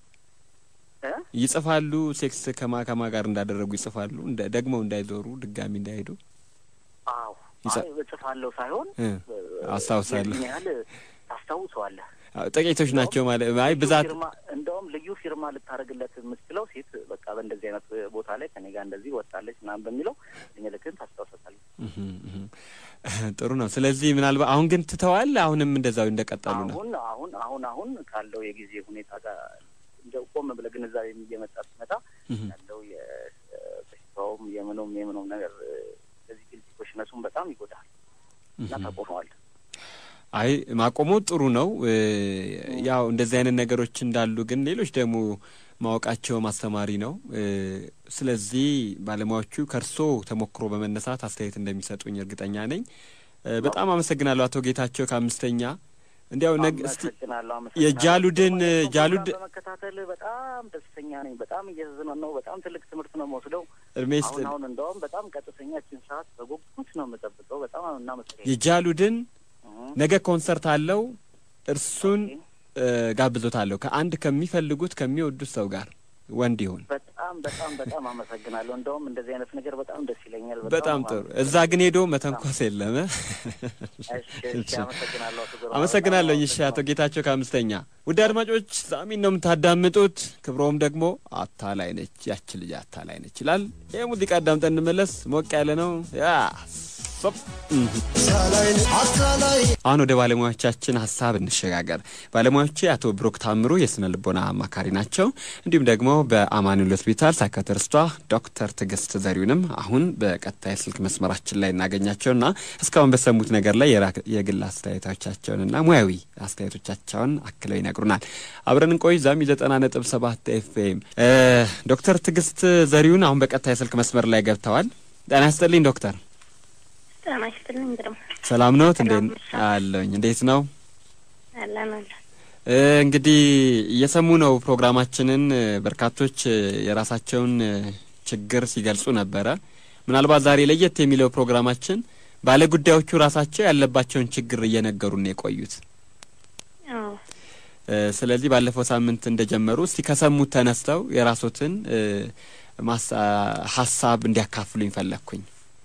እ? ይጽፋሉ ሴክስ ከማ ከማ ጋር እንዳደረጉ ይጽፋሉ እንደ ደግመው እንዳይዞሩ ድጋሚ እንዳይሄዱ አዎ ይጻ- አይ እጽፋለሁ ሳይሆን እ፣ እ፣ አስታውሳለሁ። የዚህን ያህል ታስታውሰዋለህ። አዎ፣ ጥቂቶች ናቸው ማለት አይ ልዩ ብዛት ፊርማ እንደውም ልዩ ፊርማ ልታደርግለት የምትችለው ሴት በቃ በእንደዚህ አይነት ቦታ ላይ ከኔ ጋር እንደዚህ ወጣለች ምናምን በሚለው ምልክትን ታስታውሰታለች። እህም፣ እህም። ጥሩ ነው። ስለዚህ ምናልባት አሁን ግን ትተዋል። አሁንም እንደዛው እንደቀጠሉ ነው። አሁን አሁን አሁን አሁን ካለው የጊዜ ሁኔታ ጋር እንደው ቆም ብለህ ግንዛቤ እየመጣ ሲመጣ እህም። ያለው የበሽታውም የምኑም የምኑም ነገር በዚህ ግልጽ ኮሽነሱን በጣም ይጎዳል እና እህም። ታቆመዋል። አይ ማቆሙ ጥሩ ነው። እ፣ ያው እንደዚህ አይነት ነገሮች እንዳሉ ግን ሌሎች ደግሞ ማወቃቸው ማስተማሪ ነው። እ፣ ስለዚህ ባለሙያዎቹ ከእርሶ ተሞክሮ በመነሳት አስተያየት እንደሚሰጡኝ እርግጠኛ ነኝ። እ፣ በጣም አመሰግናለሁ አቶ ጌታቸው ከአምስተኛ እንዲያው ነግ እስቲ አመሰግናለሁ አመሰግናለሁ። የጃሉድን እሱን ጃሉድ ፕሮግራም በመከታተል በጣም ደስተኛ ነኝ። በጣም እየተዝናናሁ በጣም ትልቅ ትምህርት ነው የምወስደው። እድሜ አሁን ይስጥልኝ። አሁን እንደውም በጣም ቀጥተኛችን ሰዓት በጉጉት ነው የምጠብቀው። በጣም እናመሰግናለን። የጃሉድን ነገ ኮንሰርት አለው። እርሱን እ፣ ጋብዞታለሁ ከአንድ ከሚፈልጉት ከሚወዱት ሰው ጋር ወንድ ይሁን። በጣም በጣም በጣም አመሰግናለሁ። እንደውም እንደዚህ አይነት ነገር በጣም ደስ ይለኛል። በጣም ጥሩ። እዛ ግን ሄዶ መተንኮስ የለም። እ? እሺ፣ አመሰግናለሁ አቶ ዞራ። አመሰግናለሁ። እሺ፣ አቶ ጌታቸው ከአምስተኛ። ውድ አድማጮች ሳሚን ነው የምታዳምጡት። ክብሮም ደግሞ አታላይ ነች፣ ያች ልጅ አታላይ ነች ይላል። ይህ ሙዚቃ አዳምጠን እንመለስ። ሞቅ ያለ ነው። ያ ሶፕ አሁን ወደ ባለሙያዎቻችን ሀሳብ እንሸጋገር። ባለሙያዎቼ አቶ ብሩክ ታምሩ የስነ ልቦና አማካሪ ናቸው። እንዲሁም ደግሞ በአማኑኤል ሆስፒታል ሳይካትሪስቷ ዶክተር ትዕግስት ዘሪሁንም አሁን በቀጥታ የስልክ መስመራችን ላይ እናገኛቸውና እስካሁን በሰሙት ነገር ላይ የራ- የግል አስተያየቶቻቸውንና ሙያዊ አስተያየቶቻቸውን አክለው ይነግሩናል። አብረን እንቆይ። ዛሚ ዘጠና ነጥብ ሰባት ኤፍኤም ዶክተር ትዕግስት ዘሪሁን አሁን በቀጥታ የስልክ መስመር ላይ ገብተዋል። ጤና ይስጥልኝ ዶክተር። ጤና ይስጥልኝ ግርማ። ሰላም ነዎት? እንዴት አለኝ? እንዴት ነው? አለን አለን። እ፣ እንግዲህ እየሰሙ ነው ፕሮግራማችንን። እ፣ በርካቶች እ፣ የራሳቸውን እ፣ ችግር ሲገልጹ ነበረ። ምናልባት ዛሬ ለየት የሚለው ፕሮግራማችን ባለጉዳዮቹ ራሳቸው ያለባቸውን ችግር እየነገሩን ነው የቆዩት። አዎ እ፣ ስለዚህ ባለፈው ሳምንት እንደጀመሩ እስቲ ከሰሙት ተነስተው የራሶትን እ፣ ማሳ ሀሳብ እንዲያካፍሉኝ ፈለግኩኝ።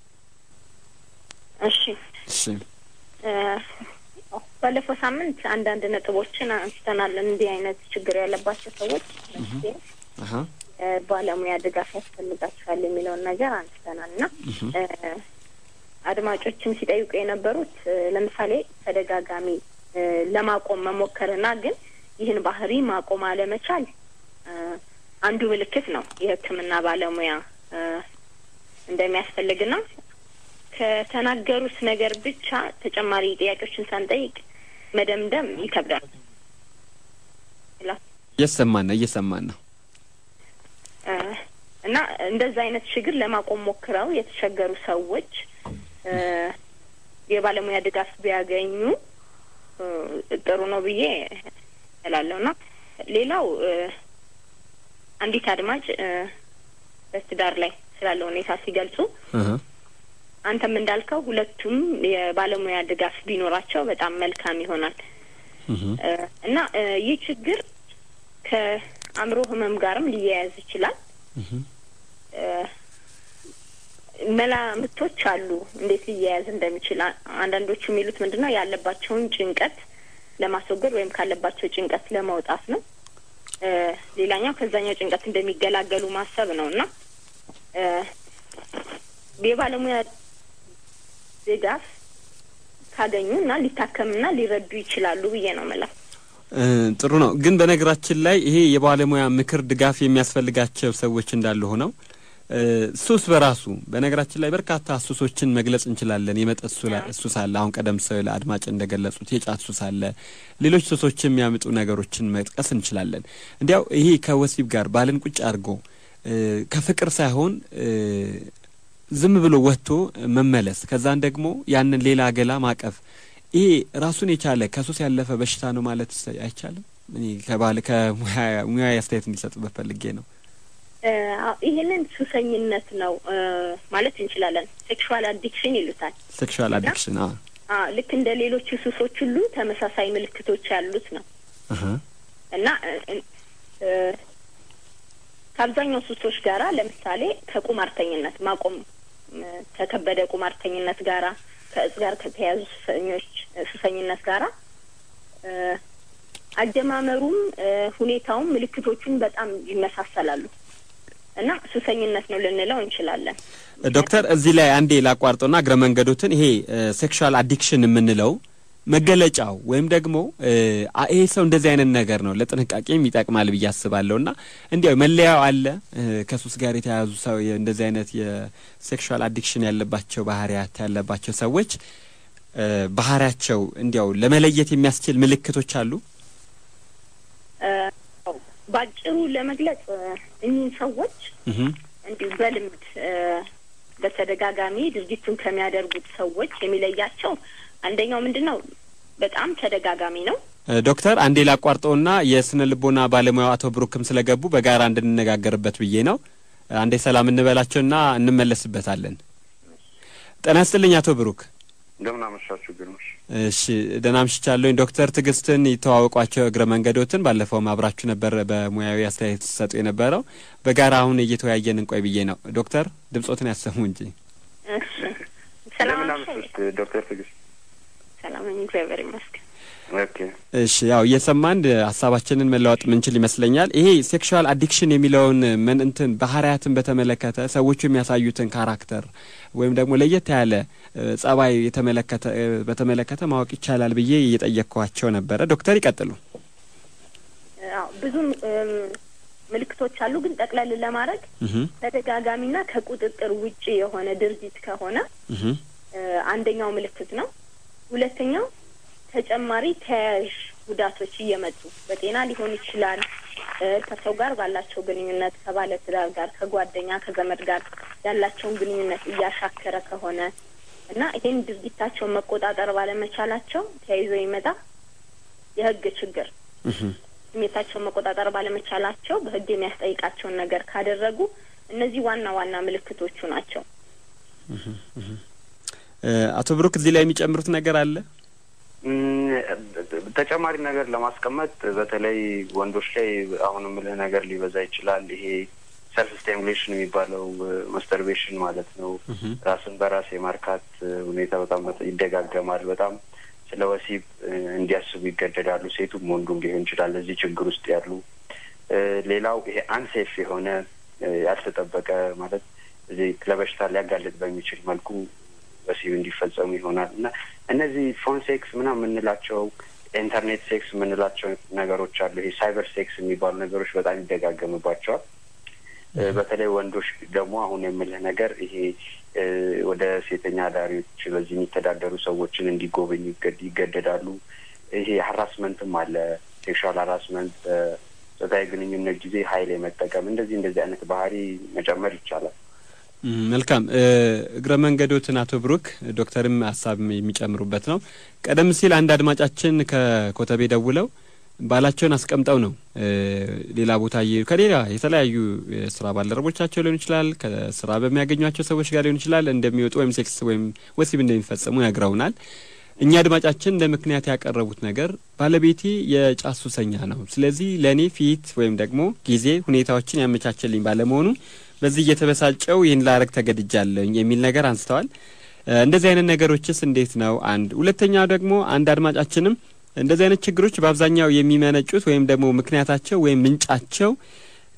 እሺ እሺ እ፣ ባለፈው ሳምንት አንዳንድ ነጥቦችን አንስተናል። እንዲህ አይነት ችግር ያለባቸው ሰዎች መፍትሄ አሀ እ፣ ባለሙያ ድጋፍ ያስፈልጋቸዋል የሚለውን ነገር አንስተናል እና እህ እ፣ አድማጮችም ሲጠይቁ የነበሩት እ፣ ለምሳሌ ተደጋጋሚ እ፣ ለማቆም መሞከርና ግን ይህን ባህሪ ማቆም አለመቻል እ፣ አንዱ ምልክት ነው የሕክምና ባለሙያ እ፣ እንደሚያስፈልግና ከተናገሩት ነገር ብቻ ተጨማሪ ጥያቄዎችን ሳንጠይቅ መደምደም ይከብዳል። እየሰማን ነው እየሰማን ነው። እ፣ እና እንደዛ አይነት ችግር ለማቆም ሞክረው የተቸገሩ ሰዎች እ፣ የባለሙያ ድጋፍ ቢያገኙ እ፣ ጥሩ ነው ብዬ እላለሁ። እና ሌላው እ፣ አንዲት አድማጭ እ፣ በትዳር ላይ ስላለው ሁኔታ ሲገልጹ እህ አንተም እንዳልከው ሁለቱም የባለሙያ ድጋፍ ቢኖራቸው በጣም መልካም ይሆናል እህ እ፣ እና እ፣ ይህ ችግር ከአእምሮ ህመም ጋርም ሊያያዝ ይችላል። እህ እ፣ መላምቶች አሉ እንዴት ሊያያዝ እንደሚችል። አ- አንዳንዶቹ የሚሉት ምንድን ነው ያለባቸውን ጭንቀት ለማስወገድ ወይም ካለባቸው ጭንቀት ለማውጣት ነው። እ፣ ሌላኛው ከዛኛው ጭንቀት እንደሚገላገሉ ማሰብ ነው እና እ የባለሙያ ድጋፍ ካገኙ እና ሊታከምና ሊረዱ ይችላሉ ብዬ ነው የምለው። እ ጥሩ ነው። ግን በነገራችን ላይ ይሄ የባለሙያ ምክር ድጋፍ የሚያስፈልጋቸው ሰዎች እንዳሉ ሆነው እ ሱስ በራሱ በነገራችን ላይ በርካታ ሱሶችን መግለጽ እንችላለን። የመጠጥ ሱላ- ሱስ አለ። አሁን ቀደም ሲል አድማጭ እንደገለጹት የጫት ሱስ አለ። ሌሎች ሱሶች የሚያመጡ ነገሮችን መጥቀስ እንችላለን። እንዲያው ይሄ ከወሲብ ጋር ባልን ቁጭ አድርጎ እ ከፍቅር ሳይሆን እ ዝም ብሎ ወጥቶ መመለስ ከዛን ደግሞ ያንን ሌላ ገላ ማቀፍ ይሄ ራሱን የቻለ ከሱስ ያለፈ በሽታ ነው ማለት አይቻልም። እኔ ከባል ከሙያ አስተያየት እንዲሰጡበት ፈልጌ ነው። እ አዎ፣ ይህንን ሱሰኝነት ነው እ ማለት እንችላለን። ሴክሹዋል አዲክሽን ይሉታል። ሴክሹዋል አዲክሽን አ አዎ፣ ልክ እንደ ሌሎቹ ሱሶች ሁሉ ተመሳሳይ ምልክቶች ያሉት ነው አሀ እና እ እ ከአብዛኛው ሱሶች ጋራ ለምሳሌ ከቁማርተኝነት ማቆም እ ከከበደ ቁማርተኝነት ጋራ ከእጽ ጋር ከተያዙ ሱሰኞች ሱሰኝነት ጋራ እ አጀማመሩም እ ሁኔታውም ምልክቶቹን በጣም ይመሳሰላሉ እና ሱሰኝነት ነው ልንለው እንችላለን። ዶክተር እዚህ ላይ አንዴ ላቋርጦና እግረ መንገዶትን ይሄ ሴክሹዋል አዲክሽን የምንለው መገለጫው ወይም ደግሞ እ አ- ይሄ ሰው እንደዚህ አይነት ነገር ነው ለጥንቃቄም ይጠቅማል ብዬ አስባለሁ። እና እንዲያው መለያው አለ እ ከሱስ ጋር የተያያዙ ሰው የ- እንደዚህ አይነት የሴክሹዋል አዲክሽን ያለባቸው ባህሪያት ያለባቸው ሰዎች እ ባህሪያቸው እንዲያው ለመለየት የሚያስችል ምልክቶች አሉ። እ ባጭሩ ለመግለጽ እ እኚህን ሰዎች እህ እንዲሁ በልምድ እ በተደጋጋሚ ድርጊቱን ከሚያደርጉት ሰዎች የሚለያቸው አንደኛው ምንድን ነው? በጣም ተደጋጋሚ ነው። እ ዶክተር አንዴ ላቋርጠውና የስነ ልቦና ባለሙያው አቶ ብሩክም ስለገቡ በጋራ እንድንነጋገርበት ብዬ ነው። አንዴ ሰላም እንበላቸውና እንመለስበታለን። ጤና ይስጥልኝ አቶ ብሩክ። እንደምን አመሻችሁ ግርሞሽ። እሺ ደህና አምሽቻለሁኝ። ዶክተር ትዕግስትን ይተዋወቋቸው እግረ መንገዶትን ባለፈውም አብራችሁ ነበር በሙያዊ አስተያየት ሲሰጡ የነበረው በጋራ አሁን እየተወያየን እንቆይ ብዬ ነው። ዶክተር ድምጾትን ያሰሙ እንጂ። እሺ ሰላም እንደምን አመሸህ? አመሻች ዶክተር ትዕግስት። ሰላም ነኝ፣ እግዚአብሔር ይመስገን። ኦኬ እሺ ያው እየሰማን ሀሳባችንን መለዋወጥ ምንችል ይመስለኛል። ይሄ ሴክሹዋል አዲክሽን የሚለውን ምን እንትን ባህሪያትን በተመለከተ ሰዎቹ የሚያሳዩትን ካራክተር ወይም ደግሞ ለየት ያለ እ ጸባይ የተመለከተ እ በተመለከተ ማወቅ ይቻላል ብዬ እየጠየቅኳቸው ነበረ። ዶክተር ይቀጥሉ። አዎ ብዙ እም፣ ምልክቶች አሉ፣ ግን ጠቅለል ለማድረግ እህ ተደጋጋሚና ከቁጥጥር ውጪ የሆነ ድርጊት ከሆነ እህ እ አንደኛው ምልክት ነው። ሁለተኛው ተጨማሪ ተያያዥ ጉዳቶች እየመጡ በጤና ሊሆን ይችላል እ ከሰው ጋር ባላቸው ግንኙነት ከባለ ትዳር ጋር ከጓደኛ ከዘመድ ጋር ያላቸውን ግንኙነት እያሻከረ ከሆነ እና ይህን ድርጊታቸውን መቆጣጠር ባለመቻላቸው ተያይዞ ይመጣ የሕግ ችግር እህ ስሜታቸውን መቆጣጠር ባለመቻላቸው በሕግ የሚያስጠይቃቸውን ነገር ካደረጉ እነዚህ ዋና ዋና ምልክቶቹ ናቸው። እ አቶ ብሩክ እዚህ ላይ የሚጨምሩት ነገር አለ? እም፣ ተጨማሪ ነገር ለማስቀመጥ በተለይ ወንዶች ላይ አሁን የምልህ ነገር ሊበዛ ይችላል። ይሄ ሰልፍ ስቲሙሌሽን የሚባለው ማስተርቤሽን ማለት ነው። ራስን በራስ የማርካት እ ሁኔታ በጣም በጣም ይደጋገማል። በጣም ስለ ወሲብ እ እንዲያስቡ ይገደዳሉ። ሴቱም ወንዱም ሊሆን ይችላል እዚህ ችግር ውስጥ ያሉ። እ ሌላው ይሄ አንሴፍ የሆነ እ ያልተጠበቀ ማለት እዚህ ለበሽታ ሊያጋልጥ በሚችል መልኩ ወሲብ እንዲፈጸሙ ይሆናል እና እነዚህ ፎን ሴክስ ምናምን የምንላቸው ኢንተርኔት ሴክስ የምንላቸው ነገሮች አሉ። ይሄ ሳይበር ሴክስ የሚባሉ ነገሮች በጣም ይደጋገምባቸዋል። እ በተለይ ወንዶች ደግሞ አሁን የምልህ ነገር ይሄ እ ወደ ሴተኛ አዳሪዎች በዚህ የሚተዳደሩ ሰዎችን እንዲጎበኙ ይገድ- ይገደዳሉ። ይሄ ሀራስመንትም አለ። ሴክሹዋል ሀራስመንት በጾታዊ ግንኙነት ጊዜ ኃይል የመጠቀም እንደዚህ እንደዚህ አይነት ባህሪ መጨመር ይቻላል። እም፣ መልካም እ እግረ መንገዶትን አቶ ብሩክ ዶክተርም ሀሳብ የሚጨምሩበት ነው። ቀደም ሲል አንድ አድማጫችን ከኮተቤ ደውለው ባላቸውን አስቀምጠው ነው እ ሌላ ቦታ እየሄዱ ከሌላ የተለያዩ የስራ ባልደረቦቻቸው ሊሆን ይችላል ከስራ በሚያገኟቸው ሰዎች ጋር ሊሆን ይችላል እንደሚወጡ ወይም ሴክስ ወይም ወሲብ እንደሚፈጸሙ ነግረውናል። እኛ አድማጫችን እንደ ምክንያት ያቀረቡት ነገር ባለቤቴ የጫት ሱሰኛ ነው፣ ስለዚህ ለእኔ ፊት ወይም ደግሞ ጊዜ ሁኔታዎችን ያመቻቸልኝ ባለመሆኑ በዚህ እየተበሳጨው ይህን ላረግ ተገድጃለኝ የሚል ነገር አንስተዋል። እ እንደዚህ አይነት ነገሮችስ እንዴት ነው? አንድ ሁለተኛው ደግሞ አንድ አድማጫችንም እንደዚህ አይነት ችግሮች በአብዛኛው የሚመነጩት ወይም ደግሞ ምክንያታቸው ወይም ምንጫቸው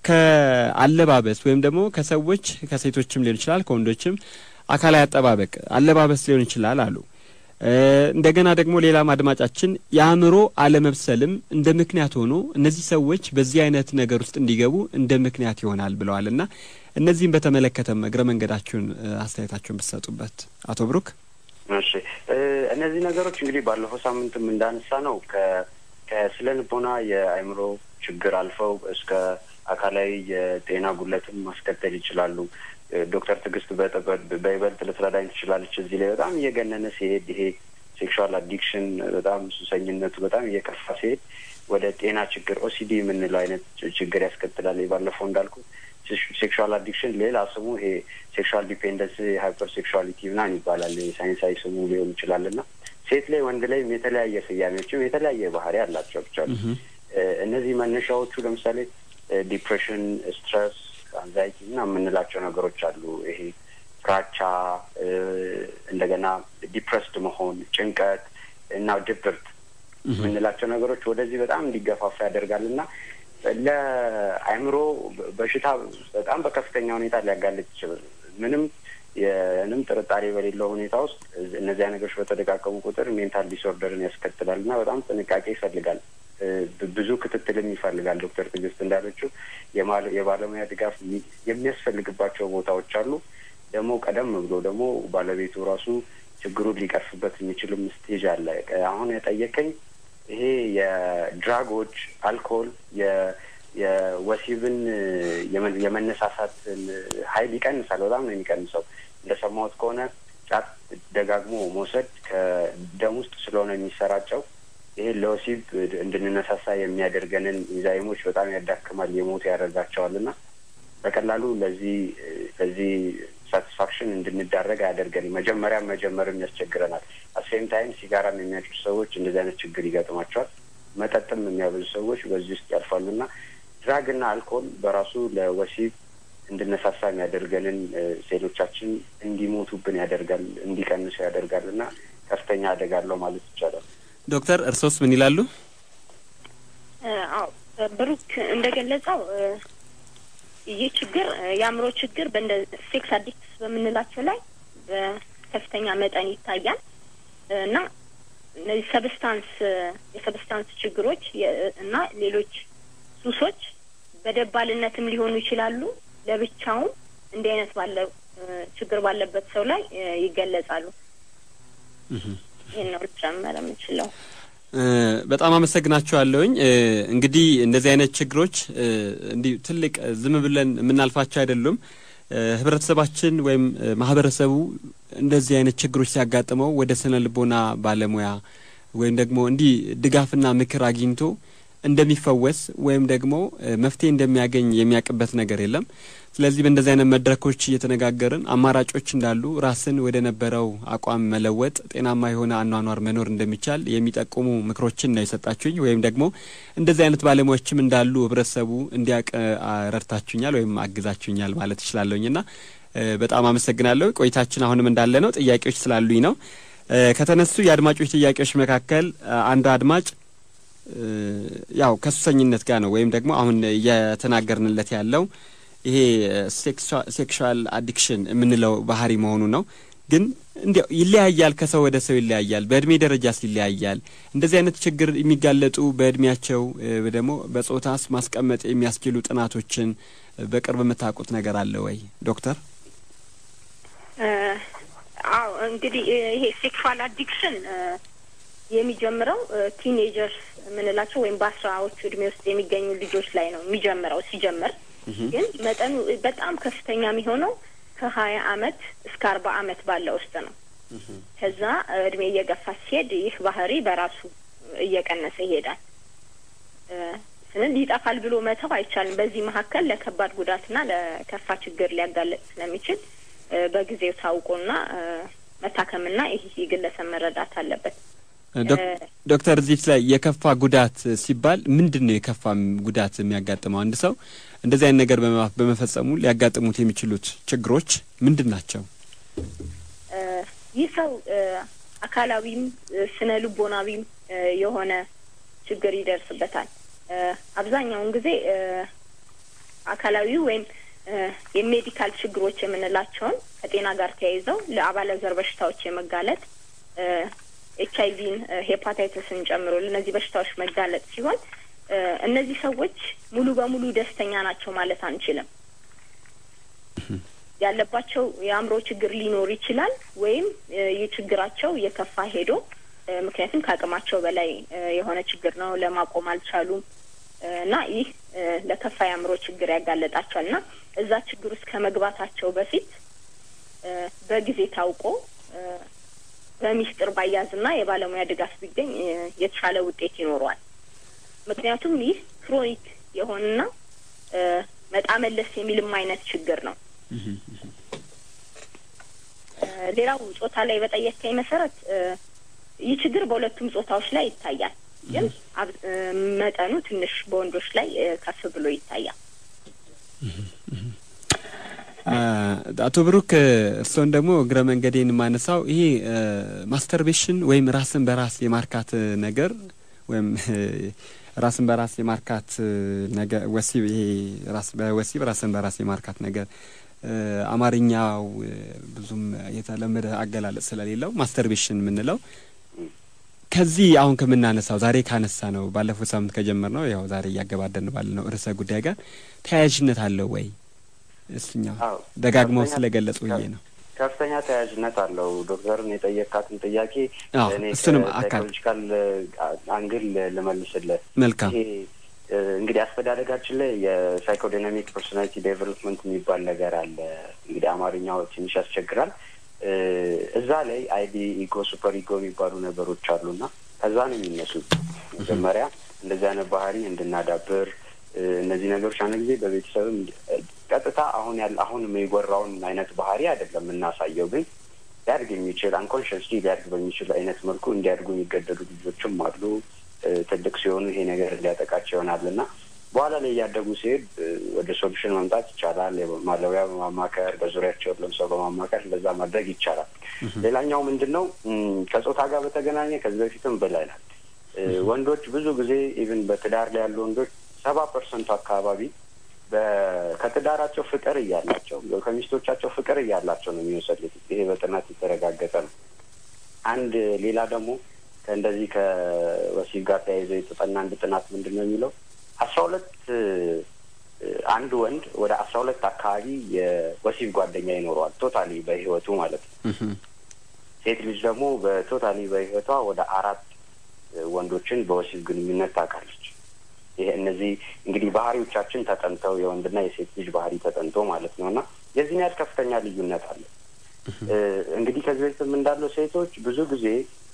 ከአለባበስ ወይም ደግሞ ከሰዎች ከሴቶችም ሊሆን ይችላል ከወንዶችም አካላዊ አጠባበቅ አለባበስ ሊሆን ይችላል አሉ። እንደገና ደግሞ ሌላም አድማጫችን የአእምሮ አለመብሰልም እንደ ምክንያት ሆኖ እነዚህ ሰዎች በዚህ አይነት ነገር ውስጥ እንዲገቡ እንደ ምክንያት ይሆናል ብለዋል እና እነዚህም በተመለከተም እግረ መንገዳችሁን አስተያየታችሁን ብትሰጡበት አቶ ብሩክ። እሺ እነዚህ ነገሮች እንግዲህ ባለፈው ሳምንትም እንዳነሳ ነው ከስነ ልቦና የአእምሮ ችግር አልፈው እስከ አካላዊ የጤና ጉለትም ማስከተል ይችላሉ። ዶክተር ትዕግስት በይበልጥ ልትረዳኝ ትችላለች። እዚህ ላይ በጣም እየገነነ ሲሄድ ይሄ ሴክሹዋል አዲክሽን በጣም ሱሰኝነቱ በጣም እየከፋ ሲሄድ ወደ ጤና ችግር ኦሲዲ የምንለው አይነት ችግር ያስከትላል። ባለፈው እንዳልኩ ሴክሹዋል አዲክሽን ሌላ ስሙ ይሄ ሴክሹዋል ዲፔንደንስ ሃይፐር ሴክሹዋሊቲ ምናምን ይባላል። ሳይንሳዊ ስሙ ሊሆን ይችላል እና ሴት ላይ ወንድ ላይም የተለያየ ስያሜዎችም የተለያየ ባህሪ አላቸው። ብቻ እነዚህ መነሻዎቹ ለምሳሌ ዲፕሬሽን፣ ስትረስ፣ አንዛይቲ እና የምንላቸው ነገሮች አሉ። ይሄ ፍራቻ፣ እንደገና ዲፕረስድ መሆን፣ ጭንቀት እና ድብርት የምንላቸው ነገሮች ወደዚህ በጣም እንዲገፋፋ ያደርጋል እና ለአእምሮ በሽታ በጣም በከፍተኛ ሁኔታ ሊያጋልጥ ይችላል። ምንም የንም ጥርጣሬ በሌለው ሁኔታ ውስጥ እነዚያ ነገሮች በተደጋገሙ ቁጥር ሜንታል ዲስኦርደርን ያስከትላል እና በጣም ጥንቃቄ ይፈልጋል። ብዙ ክትትልም ይፈልጋል። ዶክተር ትዕግስት እንዳለችው የባለሙያ ድጋፍ የሚያስፈልግባቸው ቦታዎች አሉ። ደግሞ ቀደም ብሎ ደግሞ ባለቤቱ ራሱ ችግሩን ሊቀርፍበት የሚችልም ስቴጅ አለ። አሁን የጠየቀኝ ይሄ የድራጎች አልኮል የወሲብን የመነሳሳትን ኃይል ይቀንሳል። በጣም ነው የሚቀንሰው። እንደሰማሁት ከሆነ ጫት ደጋግሞ መውሰድ ከደም ውስጥ ስለሆነ የሚሰራጨው ይሄ ለወሲብ እንድንነሳሳ የሚያደርገንን ኢንዛይሞች በጣም ያዳክማል፣ የሞት ያደርጋቸዋል እና በቀላሉ ለዚህ ለዚህ ሳቲስፋክሽን እንድንዳረግ አያደርገንም። መጀመሪያ መጀመርም ያስቸግረናል። አሴም ታይም ሲጋራም የሚያጭሱ ሰዎች እንደዚህ አይነት ችግር ይገጥማቸዋል። መጠጥም የሚያበዙ ሰዎች በዚህ ውስጥ ያልፋሉና ድራግና አልኮል በራሱ ለወሲብ እንድነሳሳ የሚያደርገንን ሴሎቻችን እንዲሞቱብን ያደርጋል፣ እንዲቀንሱ ያደርጋል እና ከፍተኛ አደጋ አለው ማለት ይቻላል። ዶክተር እርሶስ ምን ይላሉ? አዎ ብሩክ እንደገለጸው ይህ ችግር የአእምሮ ችግር በእንደ ሴክስ አዲክትስ በምንላቸው ላይ በከፍተኛ መጠን ይታያል እና እነዚህ ሰብስታንስ የሰብስታንስ ችግሮች እና ሌሎች ሱሶች በደባልነትም ሊሆኑ ይችላሉ። ለብቻውም እንዲህ አይነት ባለው ችግር ባለበት ሰው ላይ ይገለጻሉ። ይህን ነው ልጨመር የምችለው። በጣም አመሰግናችኋለሁኝ። እንግዲህ እንደዚህ አይነት ችግሮች እንዲህ ትልቅ ዝም ብለን የምናልፋቸው አይደሉም። ህብረተሰባችን ወይም ማህበረሰቡ እንደዚህ አይነት ችግሮች ሲያጋጥመው ወደ ስነ ልቦና ባለሙያ ወይም ደግሞ እንዲህ ድጋፍና ምክር አግኝቶ እንደሚፈወስ ወይም ደግሞ መፍትሄ እንደሚያገኝ የሚያውቅበት ነገር የለም። ስለዚህ በእንደዚህ አይነት መድረኮች እየተነጋገርን አማራጮች እንዳሉ ራስን ወደ ነበረው አቋም መለወጥ፣ ጤናማ የሆነ አኗኗር መኖር እንደሚቻል የሚጠቁሙ ምክሮችን ነው የሰጣችሁኝ። ወይም ደግሞ እንደዚህ አይነት ባለሙያዎችም እንዳሉ ህብረተሰቡ እንዲያውቅ ረድታችሁኛል ወይም አግዛችሁኛል ማለት እችላለሁኝ እና በጣም አመሰግናለሁ። ቆይታችን አሁንም እንዳለ ነው። ጥያቄዎች ስላሉኝ ነው። ከተነሱ የአድማጮች ጥያቄዎች መካከል አንዱ አድማጭ ያው ከሱሰኝነት ጋር ነው ወይም ደግሞ አሁን እየተናገርንለት ያለው ይሄ ሴክሹዋል አዲክሽን የምንለው ባህሪ መሆኑ ነው። ግን እንዲያው ይለያያል፣ ከሰው ወደ ሰው ይለያያል። በእድሜ ደረጃስ ይለያያል። እንደዚህ አይነት ችግር የሚጋለጡ በእድሜያቸው ደግሞ በጾታስ ማስቀመጥ የሚያስችሉ ጥናቶችን በቅርብ የምታውቁት ነገር አለ ወይ ዶክተር? አዎ እንግዲህ ይሄ ሴክሹዋል አዲክሽን የሚጀምረው ቲኔጀርስ የምንላቸው ወይም በአስራዎቹ እድሜ ውስጥ የሚገኙ ልጆች ላይ ነው የሚጀምረው። ሲጀምር ግን መጠኑ በጣም ከፍተኛ የሚሆነው ከሀያ አመት እስከ አርባ አመት ባለ ውስጥ ነው። ከዛ እድሜ እየገፋ ሲሄድ ይህ ባህሪ በራሱ እየቀነሰ ይሄዳል። ስንል ይጠፋል ብሎ መተው አይቻልም። በዚህ መካከል ለከባድ ጉዳትና ለከፋ ችግር ሊያጋለጥ ስለሚችል በጊዜው ታውቆና መታከምና ይህ ግለሰብ መረዳት አለበት። ዶክተር እዚህ ላይ የከፋ ጉዳት ሲባል ምንድን ነው የከፋ ጉዳት የሚያጋጥመው? አንድ ሰው እንደዚህ አይነት ነገር በመፈጸሙ ሊያጋጥሙት የሚችሉት ችግሮች ምንድን ናቸው? ይህ ሰው አካላዊም ስነ ልቦናዊም የሆነ ችግር ይደርስበታል። አብዛኛውን ጊዜ አካላዊ ወይም የሜዲካል ችግሮች የምንላቸውን ከጤና ጋር ተያይዘው ለአባለዘር በሽታዎች የመጋለጥ ኤች አይቪን ሄፓታይተስን ጨምሮ ለእነዚህ በሽታዎች መጋለጥ ሲሆን እነዚህ ሰዎች ሙሉ በሙሉ ደስተኛ ናቸው ማለት አንችልም። ያለባቸው የአእምሮ ችግር ሊኖር ይችላል ወይም ይህ ችግራቸው እየከፋ ሄዶ ምክንያቱም ከአቅማቸው በላይ የሆነ ችግር ነው፣ ለማቆም አልቻሉም እና ይህ ለከፋ የአእምሮ ችግር ያጋለጣቸዋል እና እዛ ችግር ውስጥ ከመግባታቸው በፊት በጊዜ ታውቆ በሚስጥር ባያዝና የባለሙያ ድጋፍ ቢገኝ የተሻለ ውጤት ይኖረዋል። ምክንያቱም ይህ ክሮኒክ የሆነና መጣ መለስ የሚልም አይነት ችግር ነው። ሌላው ጾታ ላይ በጠየቀኝ መሰረት ይህ ችግር በሁለቱም ጾታዎች ላይ ይታያል፣ ግን መጠኑ ትንሽ በወንዶች ላይ ከፍ ብሎ ይታያል። አቶ ብሩክ እርስዎን ደግሞ እግረ መንገዴን የማነሳው ይሄ ማስተርቤሽን ወይም ራስን በራስ የማርካት ነገር ወይም ራስን በራስ የማርካት ነገር ወሲብ ይሄ ራስ በወሲብ ራስን በራስ የማርካት ነገር አማርኛው ብዙም የተለመደ አገላለጽ ስለሌለው ማስተርቤሽን የምንለው ከዚህ አሁን ከምናነሳው ዛሬ ካነሳ ነው ባለፈው ሳምንት ከጀመር ነው ያው ዛሬ እያገባደን ባለ ነው ርዕሰ ጉዳይ ጋር ተያያዥነት አለው ወይ? እስኛው ደጋግመው ስለገለጹ ብዬ ነው። ከፍተኛ ተያያዥነት አለው። ዶክተርን የጠየካትን ጥያቄ እኔ እሱንም አካል ሳይኮሎጂካል አንግል ልመልስልህ። መልካም ይሄ እንግዲህ አስተዳደጋችን ላይ የሳይኮዳይናሚክ ፐርሶናሊቲ ዴቨሎፕመንት የሚባል ነገር አለ። እንግዲህ አማርኛው ትንሽ ያስቸግራል። እዛ ላይ አይዲ፣ ኢጎ፣ ሱፐር ኢጎ የሚባሉ ነገሮች አሉና ከዛ ነው የሚነሱት። መጀመሪያ እንደዚህ አይነት ባህሪ እንድናዳብር እነዚህ ነገሮች አንድ ጊዜ በቤተሰብም ቀጥታ አሁን ያለ አሁን የሚጎራውን አይነት ባህሪ አይደለም የምናሳየው፣ ግን ሊያድግ የሚችል አንኮንሽስሊ ሊያድግ በሚችል አይነት መልኩ እንዲያድጉ የሚገደዱ ልጆችም አሉ። ትልቅ ሲሆኑ ይሄ ነገር ሊያጠቃቸው ይሆናል እና በኋላ ላይ እያደጉ ሲሄድ ወደ ሶሉሽን መምጣት ይቻላል። ማለቢያ በማማከር በዙሪያቸው ያለውን ሰው በማማከር እንደዛ ማድረግ ይቻላል። ሌላኛው ምንድን ነው ከጾታ ጋር በተገናኘ ከዚህ በፊትም ብለናል። ወንዶች ብዙ ጊዜ ኢቭን በትዳር ላይ ያሉ ወንዶች ሰባ ፐርሰንቱ አካባቢ ከትዳራቸው ፍቅር እያላቸው ከሚስቶቻቸው ፍቅር እያላቸው ነው የሚወሰዱት። ይሄ በጥናት የተረጋገጠ ነው። አንድ ሌላ ደግሞ ከእንደዚህ ከወሲብ ጋር ተያይዘው የተጠና አንድ ጥናት ምንድን ነው የሚለው አስራ ሁለት አንድ ወንድ ወደ አስራ ሁለት አካባቢ የወሲብ ጓደኛ ይኖረዋል ቶታሊ በህይወቱ ማለት ነው። ሴት ልጅ ደግሞ በቶታሊ በህይወቷ ወደ አራት ወንዶችን በወሲብ ግንኙነት ታውቃለች። ይሄ እነዚህ እንግዲህ ባህሪዎቻችን ተጠንተው የወንድና የሴት ልጅ ባህሪ ተጠንቶ ማለት ነው እና የዚህን ያህል ከፍተኛ ልዩነት አለ። እንግዲህ ከዚህ በፊትም እንዳለው ሴቶች ብዙ ጊዜ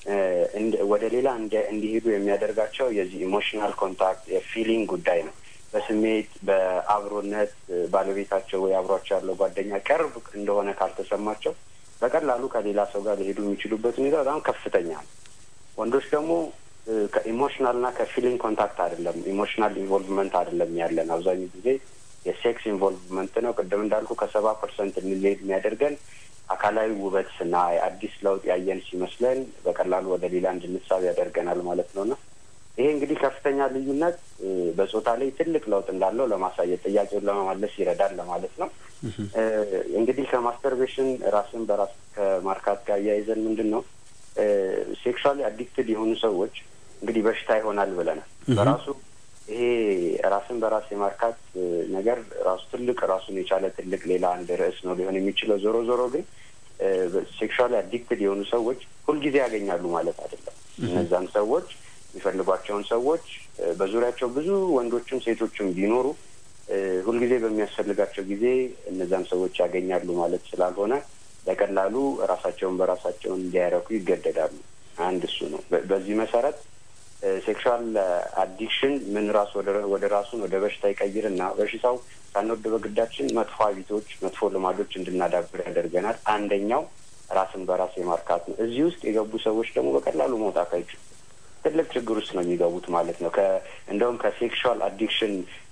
ወደ ሌላ እንዲሄዱ የሚያደርጋቸው የዚህ ኢሞሽናል ኮንታክት የፊሊንግ ጉዳይ ነው። በስሜት በአብሮነት ባለቤታቸው ወይ አብሯቸው ያለው ጓደኛ ቅርብ እንደሆነ ካልተሰማቸው በቀላሉ ከሌላ ሰው ጋር ሊሄዱ የሚችሉበት ሁኔታ በጣም ከፍተኛ ነው። ወንዶች ደግሞ ከኢሞሽናል እና ከፊሊንግ ኮንታክት አይደለም ኢሞሽናል ኢንቮልቭመንት አይደለም ያለን አብዛኛው ጊዜ የሴክስ ኢንቮልቭመንት ነው። ቅድም እንዳልኩ ከሰባ ፐርሰንት እንልሄድ የሚያደርገን አካላዊ ውበት ስናይ አዲስ ለውጥ ያየን ሲመስለን በቀላሉ ወደ ሌላ እንድንሳብ ያደርገናል ማለት ነው እና ይሄ እንግዲህ ከፍተኛ ልዩነት በጾታ ላይ ትልቅ ለውጥ እንዳለው ለማሳየት ጥያቄውን ለመመለስ ይረዳል ለማለት ነው። እንግዲህ ከማስተርቤሽን ራስን በራስ ከማርካት ጋር እያይዘን ምንድን ነው ሴክሹዋሊ አዲክትድ የሆኑ ሰዎች እንግዲህ በሽታ ይሆናል ብለናል። በራሱ ይሄ ራስን በራስ የማርካት ነገር ራሱ ትልቅ ራሱን የቻለ ትልቅ ሌላ አንድ ርዕስ ነው ሊሆን የሚችለው። ዞሮ ዞሮ ግን ሴክሹዋሊ አዲክትድ የሆኑ ሰዎች ሁልጊዜ ያገኛሉ ማለት አይደለም። እነዛን ሰዎች የሚፈልጓቸውን ሰዎች በዙሪያቸው ብዙ ወንዶችም ሴቶችም ቢኖሩ ሁልጊዜ በሚያስፈልጋቸው ጊዜ እነዛን ሰዎች ያገኛሉ ማለት ስላልሆነ በቀላሉ ራሳቸውን በራሳቸውን እንዲያረኩ ይገደዳሉ። አንድ እሱ ነው። በዚህ መሰረት ሴክሹዋል አዲክሽን ምን ራሱ ወደ ራሱን ወደ በሽታ ይቀይርና በሽታው ሳንወድ በግዳችን መጥፎ ሀቢቶች፣ መጥፎ ልማዶች እንድናዳብር ያደርገናል። አንደኛው ራስን በራስ የማርካት ነው። እዚህ ውስጥ የገቡ ሰዎች ደግሞ በቀላሉ መውጣት አይችሉም። ትልቅ ችግር ውስጥ ነው የሚገቡት ማለት ነው። እንደውም ከሴክሹዋል አዲክሽን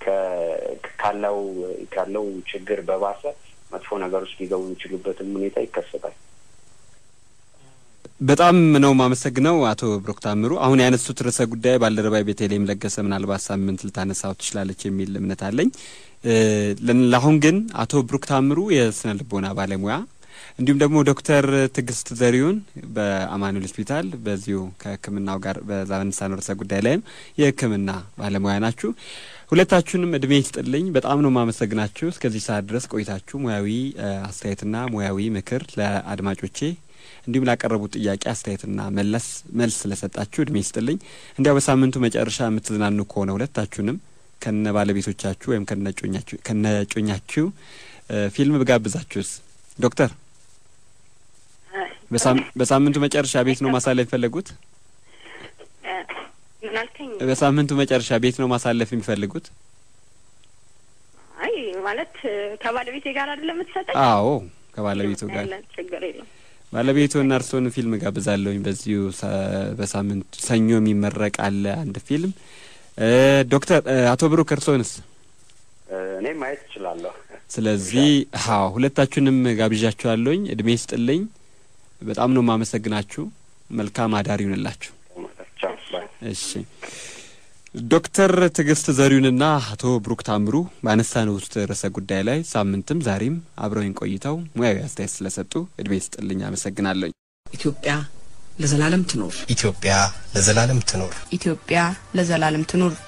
ካለው ካለው ችግር በባሰ መጥፎ ነገር ውስጥ ሊገቡ የሚችሉበትም ሁኔታ ይከሰታል። በጣም ነው የማመሰግነው አቶ ብሩክ ታምሩ። አሁን ያነሱት ርዕሰ ጉዳይ ባልደረባይ ቤተልሔም ለገሰ ምናልባት ሳምንት ልታነሳው ትችላለች የሚል እምነት አለኝ። ለአሁን ግን አቶ ብሩክ ታምሩ የስነ ልቦና ባለሙያ እንዲሁም ደግሞ ዶክተር ትዕግስት ዘሪሁን በአማኑኤል ሆስፒታል በዚሁ ከሕክምናው ጋር በዛነሳነው ርዕሰ ጉዳይ ላይም የሕክምና ባለሙያ ናችሁ። ሁለታችሁንም እድሜ ይስጥልኝ። በጣም ነው የማመሰግናችሁ እስከዚህ ሰዓት ድረስ ቆይታችሁ ሙያዊ አስተያየትና ሙያዊ ምክር ለአድማጮቼ እንዲሁም ላቀረቡት ጥያቄ አስተያየትና መለስ መልስ ስለሰጣችሁ እድሜ ይስጥልኝ። እንዲያው በሳምንቱ መጨረሻ የምትዝናኑ ከሆነ ሁለታችሁንም ከነ ባለቤቶቻችሁ ወይም ከነጮኛችሁ ፊልም ብጋብዛችሁስ? ዶክተር በሳምንቱ መጨረሻ ቤት ነው ማሳለፍ የፈለጉት? ምናልከኝ? በሳምንቱ መጨረሻ ቤት ነው ማሳለፍ የሚፈልጉት? አይ ማለት ከባለቤቴ ጋር አይደለም የምትሰጠኝ? አዎ ከባለቤቱ ጋር ችግር የለም። ባለቤቱና እርስዎን ፊልም ጋብዛለሁኝ። በዚሁ በሳምንቱ ሰኞ የሚመረቅ አለ አንድ ፊልም። ዶክተር አቶ ብሩክ እርስዎንስ? እኔ ማየት እችላለሁ። ስለዚህ አዎ ሁለታችሁንም ጋብዣችኋለሁኝ። እድሜ ይስጥልኝ። በጣም ነው የማመሰግናችሁ። መልካም አዳር ይሁንላችሁ። እሺ ዶክተር ትዕግስት ዘሪሁንና አቶ ብሩክ ታምሩ ባነሳነው ውስጥ ርዕሰ ጉዳይ ላይ ሳምንትም ዛሬም አብረውኝ ቆይተው ሙያዊ አስተያየት ስለሰጡ እድሜ ይስጥልኝ፣ አመሰግናለሁኝ። ኢትዮጵያ ለዘላለም ትኖር። ኢትዮጵያ ለዘላለም ትኖር። ኢትዮጵያ ለዘላለም ትኑር።